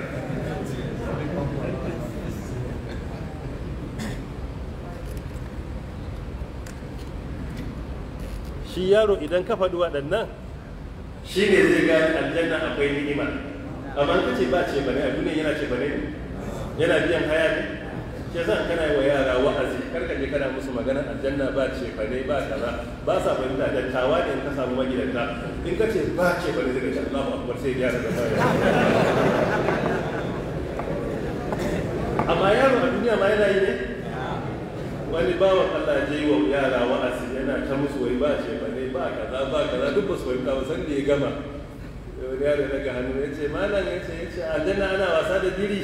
shi yaro idan ka faɗi waɗannan shi ne zai gane aljanna akwai ni'ima amma ka ce ba ce bane a duniya yana ce bane yana biyan haya ne ke zan kana yi wa yara wa'azi karka je kana musu magana aljanna ba ce bane ba kaza ba sa fahimta dattawa ne in ka samu magidanta in ka ce ba ce bane zai ce Allahu akbar sai ya daga baya amma yaro a duniya ma yana yi ne wani bawan Allah je yi wa yara wa'azi yana ta musu wai ba ce bane ba kaza ba kaza duk ba su fahimta ba san da ya gama wani yaro daga hannu ya ce malam ya ce ya ce aljanna ana wasa da biri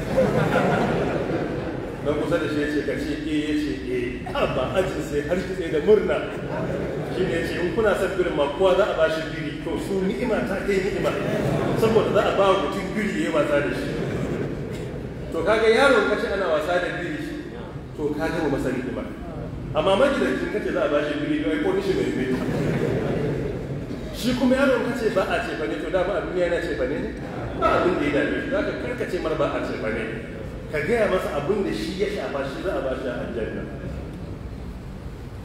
don kusa da shi ya ce ka ce e ya ce e ba ajin sai har kitse da murna shi ne ya ce in kuna son birin ma kowa za a ba shi biri to su ni'ima ta kai ni'ima saboda za a ba wa mutum biri ya yi wasa da shi to kaga yaro ka ce ana wasa da biri to ka gama masa ni'ima amma magidancin kace za a ba shi biri ai ko nishi mai mai shi kuma yaron ka ce ba a ce bane to da ba a duniya na ce bane ne ba abin da ya dame shi zaka karkace mar ba a ce bane ka gaya masa abin da shi ya shafa shi za a ba shi a aljanna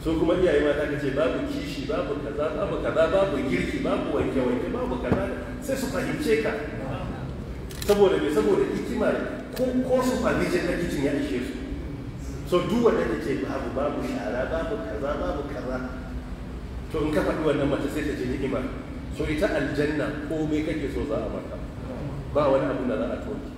so kuma iyaye mata ka ce babu kishi babu kaza babu kaza babu girki babu wanke wanke babu kaza sai su fahimce ka saboda me saboda hikimar ko ko su fahimce na kicin ya ishe su so duk wanda ta ce babu babu shara babu kaza babu kaza to in ka faɗi wannan mace sai ta ji ni'imar so ita aljanna komai kake so za a maka ba wani abu da za a toki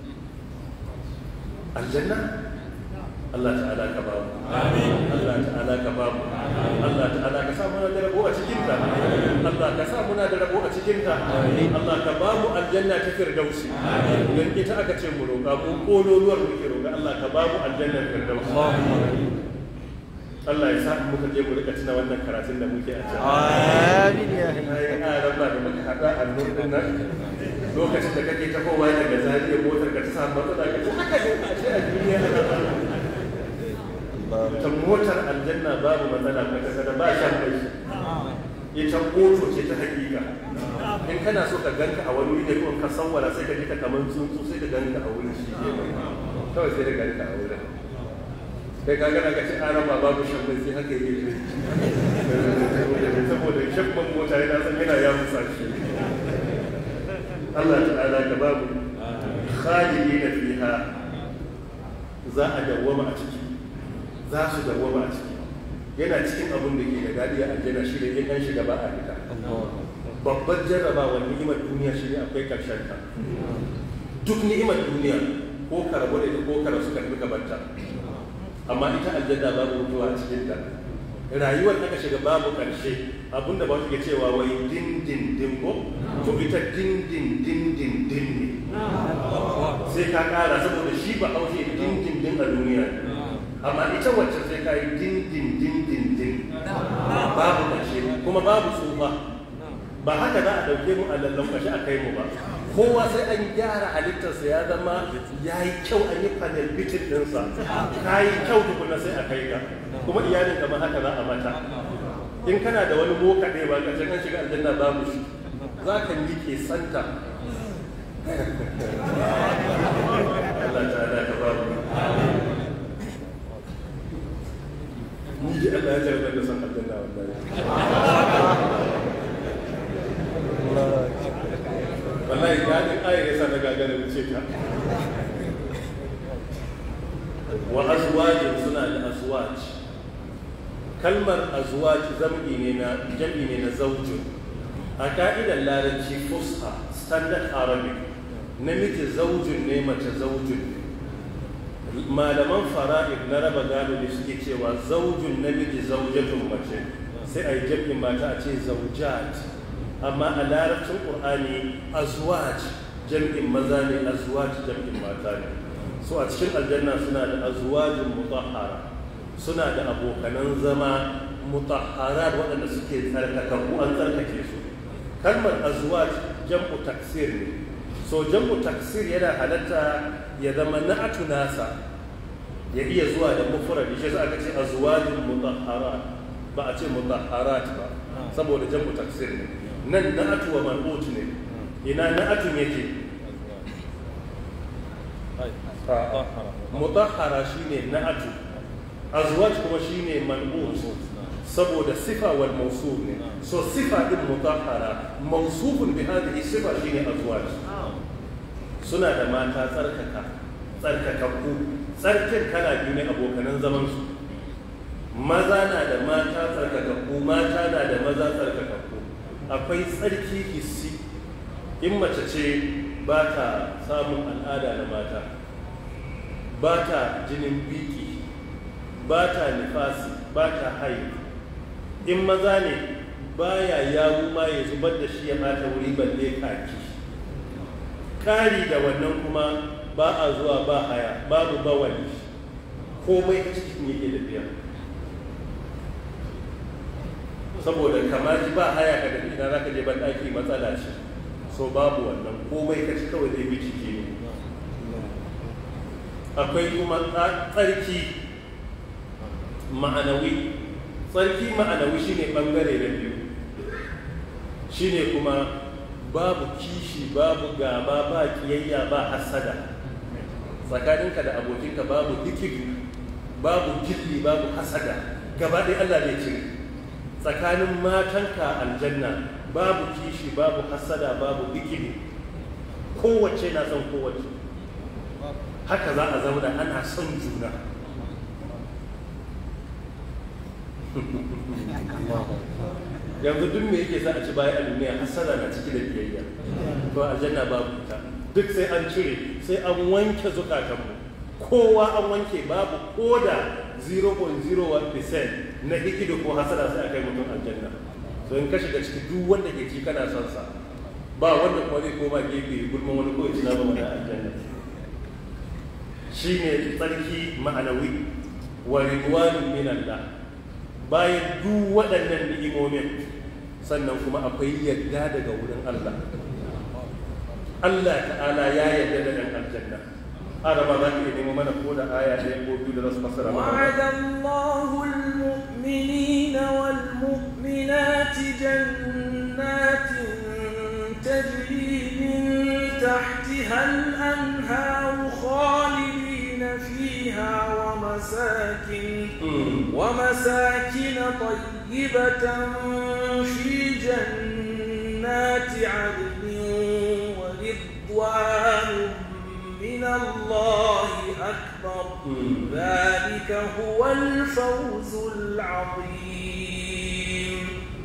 aljanna Allah ta'ala ka ba mu Allah ta'ala ka ba mu Allah ta'ala ka sa muna da rabo a cikin ta Allah ka sa muna da rabo a cikin ta Allah ka ba mu aljanna ta firdausi dan ita aka ce mu roƙa mu kololuwar muke roƙa Allah ka ba mu aljannar firdausi Allah ya sa muka je mu rika tuna wannan karatun da muke a can. Amin ya Ai a rabba da muka haɗa a nurdin nan lokacin da kake tafowa daga zariya motar ka ta samu matsala ka ce haka ne a ce a duniya ana ta motar aljanna babu matsala ka kasa da ba shan mai ita moto ce ta hakika in kana so ka ganka a wani wuri da ka sawwala sai ka ji ka kamar tsuntsu sai ka ganka a wurin shi kawai sai da ganka a wurin kai ka gana ka ce an raba babu shan mai sai haka yake saboda shabban mota yana san yana ya musa shi Allah ta'ala ka babu khalidina fiha za a dawwama a ciki za su dawwama a ciki yana cikin abin da ke da dadi a aljanna shi da in an shiga ba a fita babbar jarrabawa ni'imar duniya shi ne akwai karshen ta duk ni'imar duniya ko ka rabu da ita ko ka rasu ka tafi ka barta amma ita aljanna babu mutuwa a cikin ta rayuwar aka shiga babu karshe abinda ba su ke cewa wai din din din ko to ita din din din din din ne sai ka kara saboda shi ba haushe din din din a duniya amma ita wacce sai ka yi din din din din din babu karshe kuma babu tsufa ba haka za a dauke mu a lallankwashe a kai mu ba kowa sai an gyara halittarsa ya zama ya yi kyau an yi panel bitin ɗinsa ka yi kyau tukuna sai a kai ka kuma iyalin kamar haka za a mata in kana da wani moka ɗaya ba ka kan shiga aljanna babu shi za ka yi ke santa Allah ta ka babu ni ji Allah ya jarabar da san aljanna wallahi wallahi gadin ayar yasa na gagara wuce ta wa azwajin suna da azwaj kalmar azwaj zam'i ne na jam'i ne na zaujin a ka'idar larabci fusha standard arabic namiji zaujin ne mace zaujin ne malaman fara'id na raba gado da suke cewa zaujin namiji zaujatun mace sai a yi jam'in mata a ce zaujat amma a larabcin ƙur'ani azwaj jam'in maza ne azwaj jam'in mata ne so a cikin aljanna suna da azwajin mutahhara suna da abokanan zama mutahhara waɗanda suke tsarkakakku an tsarkake su kalmar azwaj jam'u taksir ne so jam'u taksir yana halatta ya zama na'atu nasa ya iya zuwa da mufradi shi aka ce azwajin mutahhara ba a ce mutahharat ba saboda jam'u taksir ne nan na'atu wa man'ut ne ina na'atun yake mutahhara shine na'atu azwaj kuma shine man'ut saboda sifa wal mawsuf ne so sifa din mutahhara mawsufun bi hadhihi sifa shine azwaj suna da mata tsarkaka tsarkakakku tsarkin kala biyu ne abokanan zaman su maza na da mata tsarkakakku mata na da maza tsarkakakku akwai tsarki hissi in mace ce ba ta samun al'ada na mata ba ta jinin biki ba ta nifasi ba ta haihu in maza ne baya yawu ma ya zubar da shi ya bata wuri balle kaki kari da wannan kuma ba a zuwa ba haya babu bawali komai a cikin yake da biya saboda kamar ba haya ka da ina za ka je ban ɗaki matsala ce so babu wannan komai ka ci kawai zai bi ciki ne akwai kuma tsarki ma'anawi tsarki ma'anawi shine bangare na biyu shine kuma babu kishi babu gaba ba kiyayya ba hasada tsakaninka da abokinka babu dikidu babu gilli babu hasada gaba ɗaya Allah zai cire tsakanin matanka aljanna babu kishi babu hasada babu bikini kowace na son kowace haka za a zauna ana son juna yanzu duk me yake sa a ci bayan a duniya hasada na ciki da biyayya to aljanna babu ta duk sai an cire sai an wanke zukatanmu kowa an wanke babu koda 0.01% na hikido ko hasada sai a kai mutum aljanna so in ka shiga ciki duk wanda ke ci kana son sa ba wanda kuma zai koma gefe gulman wani ko ya ci na ba wani aljanna shine tsarki ma'anawi wa ridwanun min Allah bayan duk waɗannan ni'imomin sannan kuma akwai yadda daga wurin Allah Allah ta'ala ya yarda da ɗan aljanna araba za ka iya nemo mana ko da aya ɗaya ko biyu da za su fassara وعد الله المؤمنين والمؤمنات جنات تجري من تحتها الأنهار خالدين فيها ومساكن ومساكن طيبة في جنات عدن ورضوان من الله أكبر ذلك هو الفوز العظيم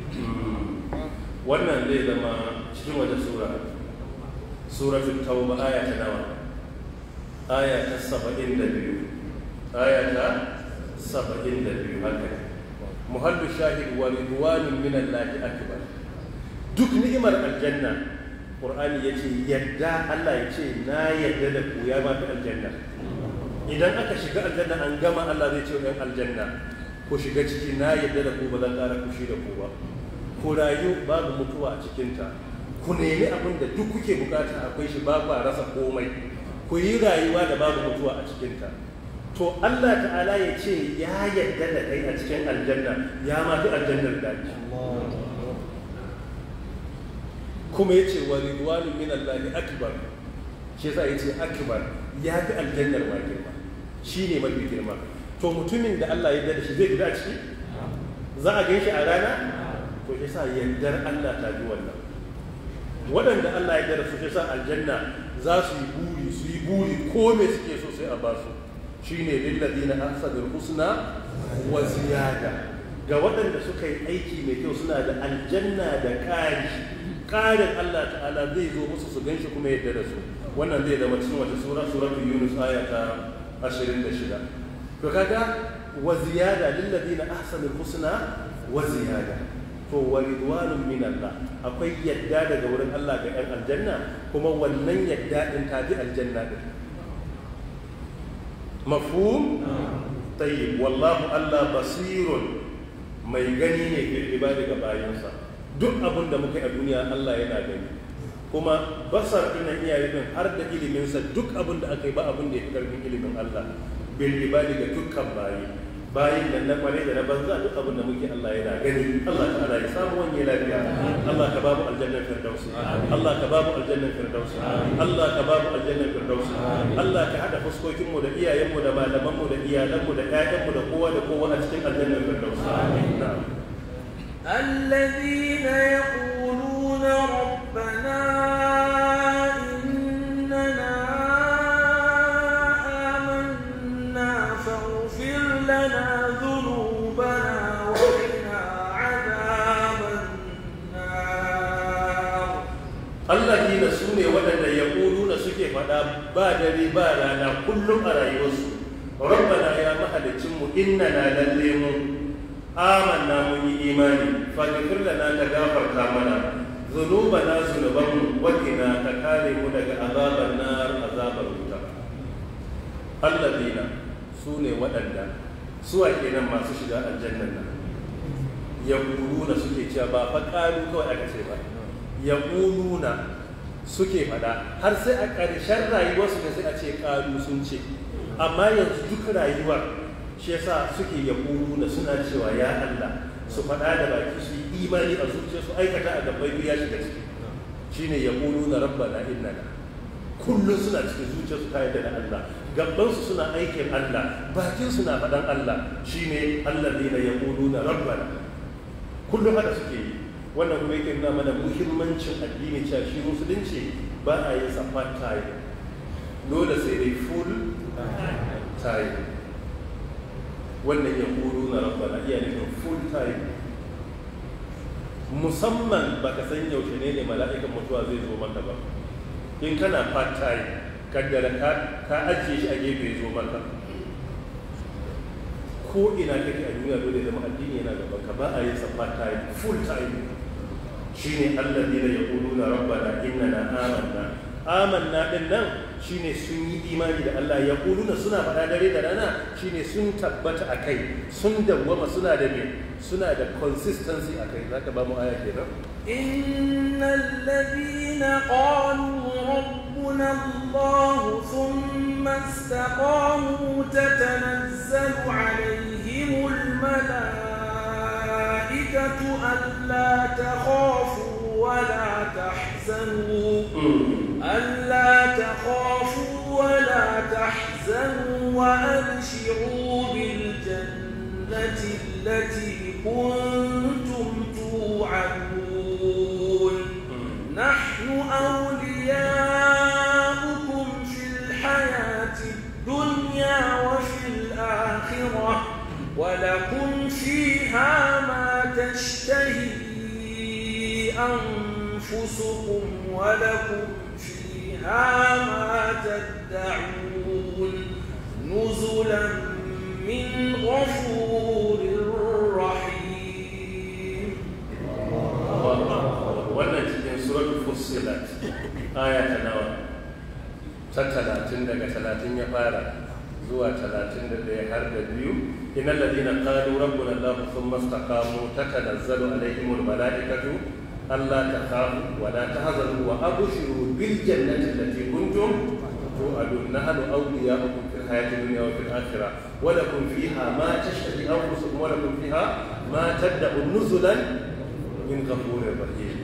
wannan zai zama cikin wata sura suratul tauba aya ta nawa aya ta saba'in da biyu aya ta saba'in da biyu haka muhallu shahid wa ridwanun min allahi akbar duk ni'imar aljanna qur'ani yace yadda Allah yace na yadda da ku ya ba aljanna idan aka shiga aljanna an gama Allah zai ce wa ɗan aljanna ku shiga ciki na yadda da ku ba zan ƙara kushi da ku ba ku rayu babu mutuwa a cikinta ku nemi abin da duk kuke bukata akwai shi babu a rasa komai ku yi rayuwa da babu mutuwa a cikinta to Allah ta'ala ya ce ya yadda da kai a cikin aljanna ya ma fi aljannar daji kuma ya ce wa ridwanu min Allah akbar shi yasa ya ce akbar ya fi aljannar ma girma shi ne mafi girma to mutumin da Allah ya yarda da shi zai fita a ciki za a gan shi a rana to shi sa yardar Allah ta bi wannan waɗanda Allah ya yarda su shi sa aljanna za su yi buri su yi buri ko me suke so sai a ba su shine lilladina ahsanul husna wa ziyada ga waɗanda suka yi aiki mai kyau suna da aljanna da ƙari ƙarin Allah ta'ala zai zo musu su ganshi kuma yadda da su wannan zai zama cikin wata sura suratul yunus aya ta 26 to kaga wa ziyada lilladina ahsanul husna wa ziyada to wa ridwanun min Allah akwai yadda daga wurin Allah ga 'yan aljanna kuma wannan yadda din ta ji aljanna din mafhum tayyib wallahu Allah basirun mai gani ne bil ibadi ga bayansa duk abin da muka yi a duniya Allah yana gani kuma basar ina iya yin har da iliminsa duk abin da aka yi ba abin da ya fi karfin ilimin Allah bil ibadi ga dukkan bayi bayin da na kware da na banza duk abin da muke Allah yana gani Allah ta'ala ya samu wani lafiya Allah ka babu aljannar firdausi Allah ka babu aljannar firdausi Allah ka babu aljannar firdausi Allah ka hada fuskokin mu da iyayen mu da malaman mu da iyalan mu da ƴaƴan mu da kowa da kowa a cikin aljannar firdausi na'am الذين يقولون ربنا إننا آمنا فاغفر لنا ذنوبنا وقنا عذاب النار alladina su ne waɗanda ya na suke faɗa ba dare ba rana kullum a rayuwarsu rabbana ya mahalicinmu inna na lalle mu amanna mun yi imani faghfir lana ka gafarta mana zunubana zunubanmu wakina ka kare mu daga azabar nar azabar wuta alladina su ne waɗanda suwa kenan masu shiga aljannan nan ya na suke cewa ba fa ƙaru kawai aka ce ba ya na suke faɗa har sai a ƙarshen rayuwarsu da sai a ce ƙalu sun ce amma yanzu duk rayuwar shi yasa suke ya na suna cewa ya Allah su faɗa da baki su yi imani a zuciya su aikata a gaban ya shiga ciki shine ya na rabbana innana kullum suna cikin zuciyarsu ta yadda da Allah gabansu suna aikin Allah bakin suna faɗan Allah shine alladhina yaquluna rabbana kullum haka suke yi wannan kuma yake nuna mana muhimmancin addini cewa shi musulunci ba a yin sa part time dole sai dai full time wannan ya kuru na rabbana iya nufin full time musamman baka san yaushe ne ne mala'ikan mutuwa zai zo maka ba in kana part time kaddara ka ajiye shi a gefe zo maka ko ina kake a duniya dole zama addini yana gaban ka ba a yin sa part time full time shine alladina yaquluna rabbana innana amanna amanna din nan shine sun yi imani da Allah yaquluna suna faɗa dare da rana shine sun tabbata akai sun dawwama suna da me suna da consistency akai zaka ba mu aya kenan إن الذين قالوا ربنا الله ثم استقاموا تتنزل عليهم الملائكة ألا تخافوا ولا تحزنوا ألا تخافوا ولا تحزنوا وأبشروا بالجنة التي كنتم توعدون نحن أولياؤكم في الحياة الدنيا وفي الآخرة ولكم فيها ما تشتهي أنفسكم ولكم فيها ما تدعون نزلا من غفور رحيم wannan cikin suratul fussilat aya ta nawa ta talatin daga talatin ya fara zuwa talatin da ɗaya har da biyu innal ladina qalu rabbuna allah thumma istaqamu tatanazzalu alaihimul malaikatu alla takhafu wa la tahzanu wa abshiru bil jannati allati kuntum tu'adun nahnu awliya'ukum fil hayati dunya wa fil akhirah wa lakum fiha ma tashtahi anfusukum wa lakum fiha ma tad'un nuzulan min ghafurir rahim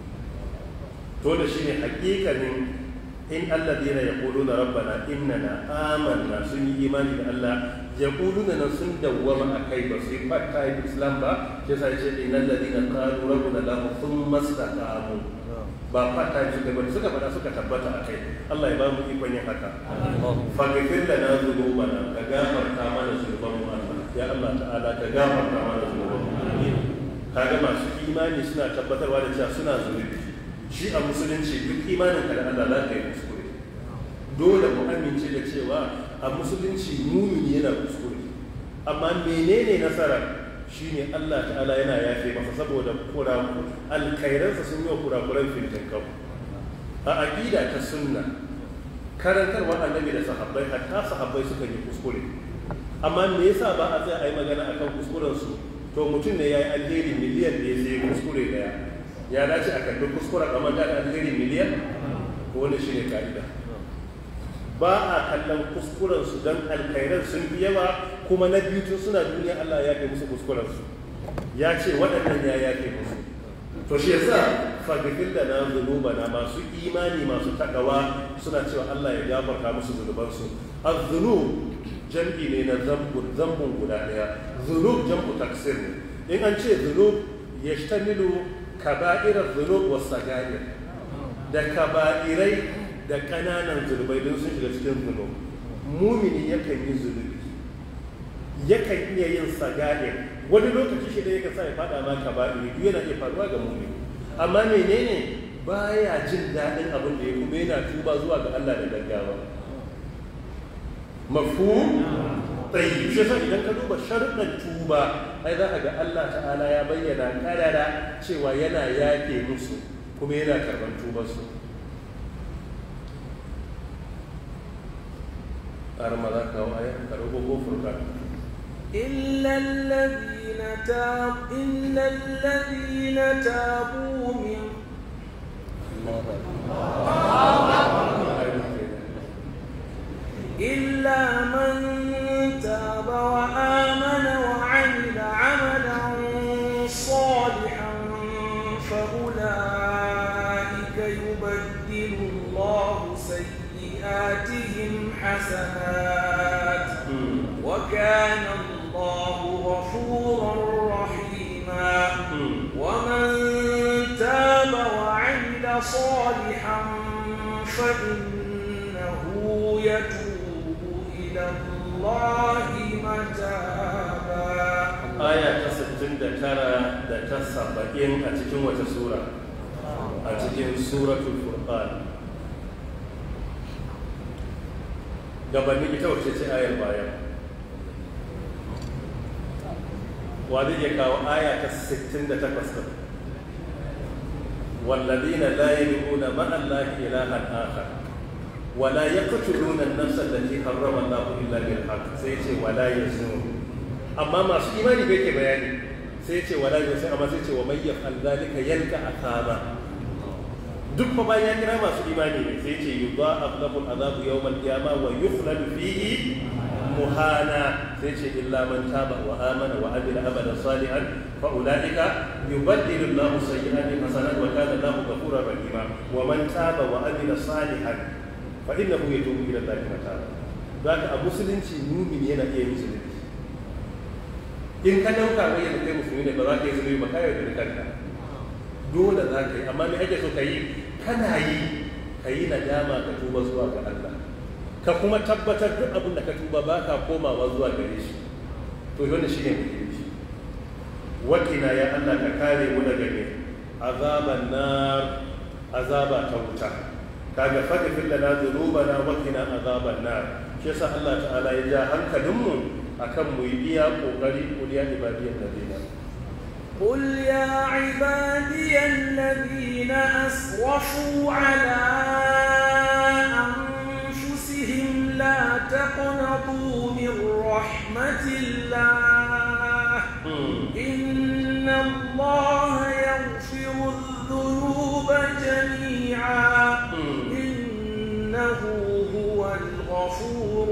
to da shine hakikanin in alladina yaquluna rabbana innana amanna sun yi imani da Allah yaquluna nan sun dawwama akai ba sai fatta islam ba sai sai ce innal ladina qalu rabbuna la thumma istaqamu ba fatta su da suka fada suka tabbata akai Allah ya ba mu ikon yin haka faghfir lana dhunubana ka gafarta mana zunuban mu Allah ya Allah ta'ala ka gafarta mana zunuban mu kaga masu imani suna tabbatarwa da cewa suna zunubi shi a musulunci duk imanin ka da Allah za ka yi kuskure dole mu amince da cewa a musulunci mumini yana kuskure amma menene nasara shine Allah ta'ala yana yafe masa saboda alkairansa sun yi wa kurakuran fintin kawo a aƙida ta sunna karantarwa annabi da sahabbai hatta sahabbai suka yi kuskure amma me yasa ba a tsaya a yi magana akan kuskurensu to mutum ne ya yi alheri miliyan da ya sai kuskure daya ya dace a karbi kuskuren amma da alheri miliyan ko wanda shi ne ka'ida ba a kallon kuskuren su don alkhairan sun fi yawa kuma na biyu tun suna duniya Allah ya kai musu kuskuren su ya ce waɗannan ya yafe musu to shi yasa fagifin da na zunuba na masu imani masu takawa suna cewa Allah ya gafarta musu zunubansu az-zunub jam'i ne na zambun zambun guda daya zunub jam'u taksir ne in an ce zunub yashtamilu kaba'irar zunub was sagair da kaba'irai da kananan zunubai don sun shiga cikin zunub mumini yakan yi zunubi yakan iya yin sagair wani lokaci shi da yakan sa ya fada ma kaba'iri duk yana iya faruwa ga mumini amma menene baya jin daɗin abin da ya kuma yana tuba zuwa ga Allah da gaggawa mafhum tayyib shi yasa idan ka duba sharuɗan tuba ai za ka ga Allah ta'ala ya bayyana karara cewa yana yafe musu kuma yana karban tubar su har ma za ka kawo ayan ka rubo ko furkan إلا الذين تاب إلا الذين تابوا من إلا من تاب وآمن وعمل عملا صالحا فأولئك يبدل الله سيئاتهم سيئاتهم حسنات وكان الله غفورا رحيما ومن تاب وعمل صالحا فإنه يتوب إلى الله متابا aya ta 69 da ta 70 a cikin wata sura a cikin suratul furqan gabanin ita wacce ce ayar bayan wa zai iya kawo aya ta 68 ɗin والذين لا يدعون مع الله إلها آخر ولا يقتلون النفس التي حرم الله إلا بالحق سيتي ولا يزنون أما ما في إيماني بيك بياني سيتي ولا يزنون أما سيتي ومن يفعل ذلك يلقى أثاما duk fa bayan kira masu imani ne sai ce yudha'af lahu al'adabu yawm al-qiyamah wa yukhlad fihi muhana sai ce illa man taba wa amana wa amila amalan salihan fa ulaika yubaddilu Allahu sayyi'atihim hasanat wa kana Allahu ghafurur rahima wa man taba wa amila salihan fa innahu yatubu ila Allahi mataba zaka a musulunci mumin yana iya musulunci in ka dauka wai yanzu kai musulmi ne ba za ka yi zulumi ba ka yarda da kanka dole za ka yi amma me ake so ka yi kana yi ka yi nadama ka tuba zuwa ga Allah ka kuma tabbatar duk abin da ka tuba ba ka komawa zuwa gare shi to wanda shi ne muhimmanci wakina ya Allah ka kare mu daga ne azaban nar azaba ta wuta kaga fadfil lana dhunubana wakina azaban nar shi yasa Allah ta'ala ya ja hankalinmu akan mu yi iya kokari kuliya ibadiyan ladina قل يا عبادي الذين أسرفوا على أنفسهم لا تقنطوا من رحمة الله إن الله يغفر الذنوب جميعا إنه هو الغفور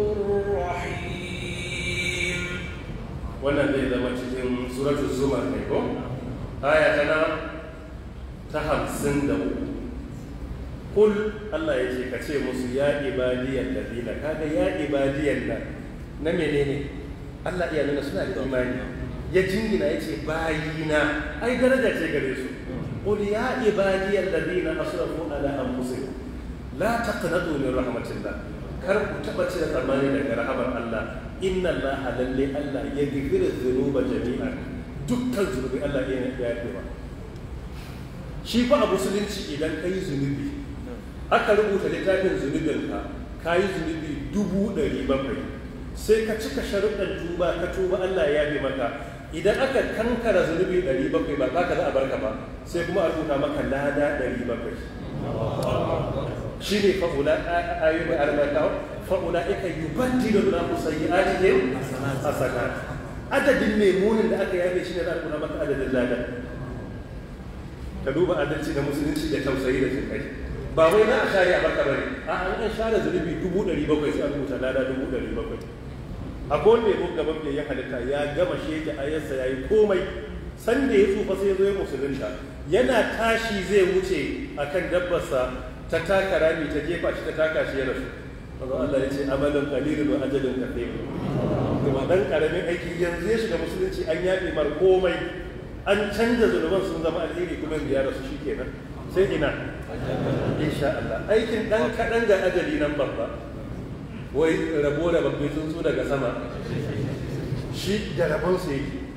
الرحيم wannan zai zama cikin suratul zumar ne ko aya tana ta hamsin da uku kul Allah ya ce ka ce musu ya ibadiyan ladina kaga ya ibadiyan nan na menene Allah iya nuna suna da imani ya jingina ya ce bayina ai daraja ce gare su qul ya ibadiyan ladina asrafu ala anfusihim la taqnatu min rahmatillah kar ku taba cire tsammani daga rahamar Allah inna Allah lalle Allah ya gifira zunuba jami'an dukkan zunubi Allah ya yafe ba shi fa a musulunci idan ka yi zunubi aka rubuta littafin zunubinka ka yi zunubi dubu ɗari bakwai sai ka cika sharuɗan tuba ka tuba Allah ya yafe maka idan aka kankara zunubi ɗari bakwai ba za ka za a barka ba sai kuma a rubuta maka lada ɗari bakwai shi ne fa'ula ayoyi da arbata fa'ula ika yi baddilu na musayi ajiyar hasana adadin mai munin da aka yafe shi ne za a kuna maka adadin lada ka duba adalci da musulunci da tausayi da jinkai ba wai na a share a baka bane a an an share zunubi dubu ɗari bakwai sai a rubuta lada dubu ɗari bakwai akwai wanda ya gaban da ya halitta ya gama sheke ayarsa ya yi komai sanda ya tsufa sai ya zo ya musulunta yana tashi zai wuce akan dabbarsa ta taka rami ta jefa shi ta taka shi ya rasu manzo Allah ya ce amalin qalilun wa ajalun kathir kuma dan karamin aiki yanzu ya shiga musulunci an yafe mar komai an canza zunuban sun zama alheri kuma yanzu ya rasu shikenan sai ina insha Allah aikin dan kadan ga ajali nan babba wai rabo da babbe tsuntsu daga sama shi da rabon su yake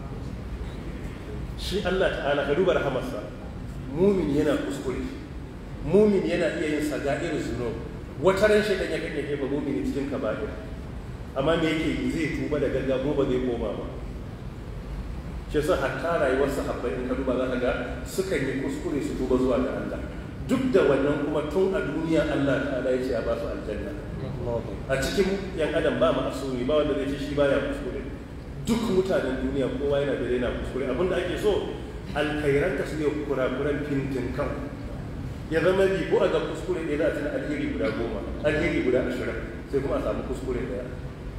shi Allah ta'ala ka duba rahamarsa mumin yana kuskure mumin yana iya yin saga'ir zunub wata ran shaidan ya kake jefa mumini cikin kaba'ir amma me yake yi zai tuba da gaggabo ba zai koma ba shi sa hatta rayuwar sahabbai in ka duba za ka ga sukan yi kuskure su tuba zuwa ga Allah duk da wannan kuma tun a duniya Allah ta'ala ya ce ya ba su aljanna a cikin yan adam ba mu asumi ba wanda zai ce shi baya kuskure duk mutanen duniya kowa yana da yana kuskure abinda ake so alkhairan ka su ne kurakuran fintin kan ya zama bi ko a ga kuskure ɗaya za a tuna alheri guda goma alheri guda ashirin sai kuma a samu kuskure ɗaya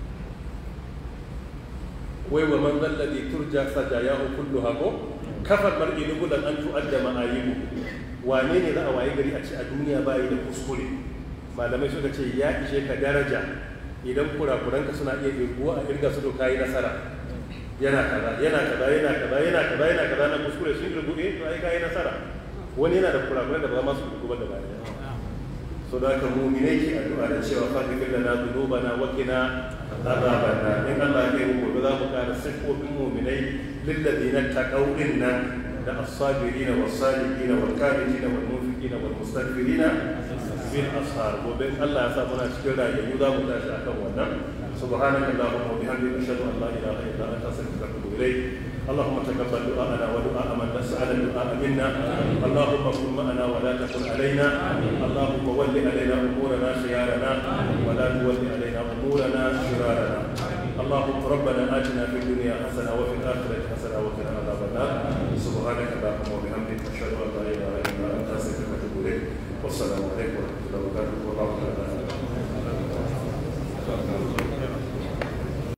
wai wa man zalladhi turja sajayahu kulluha ko kafar mar'i nubulan an tu'adda ma'ayibu wane ne za a waye gari a ce a duniya bayi da kuskure malamai suka ce ya ishe ka daraja idan kurakuranka suna iya irguwa a irga su to kayi nasara yana kaza yana kaza yana kaza yana kaza yana kaza na kuskure sun irgu eh to ai kayi nasara wani yana da kurakuran da ba ma su irgu ba da baya so da haka mu'minai ke addu'a da cewa faghfir lana dhunubana wa qina azaban nar in Allah ya yi gobe za mu kara sifofin mu'minai lilladheena taqaw nan da as-sabirin was-sadiqin wal-qanitin wal-munfiqin wal-mustaghfirin bil ashar gobe in Allah ya sa muna cikin rayuwa za mu tashi akan wannan subhanaka allahumma wa bihamdika ashhadu an la ilaha illa anta astaghfiruka wa atubu ilayk اللهم تقبل دعاءنا ودعاء من نسأل الدعاء منا اللهم كن معنا ولا تكن علينا اللهم ول علينا امورنا خيارنا ولا تول علينا امورنا شرارنا اللهم ربنا اتنا في الدنيا حسنه وفي الاخره حسنه وقنا عذاب النار سبحانك اللهم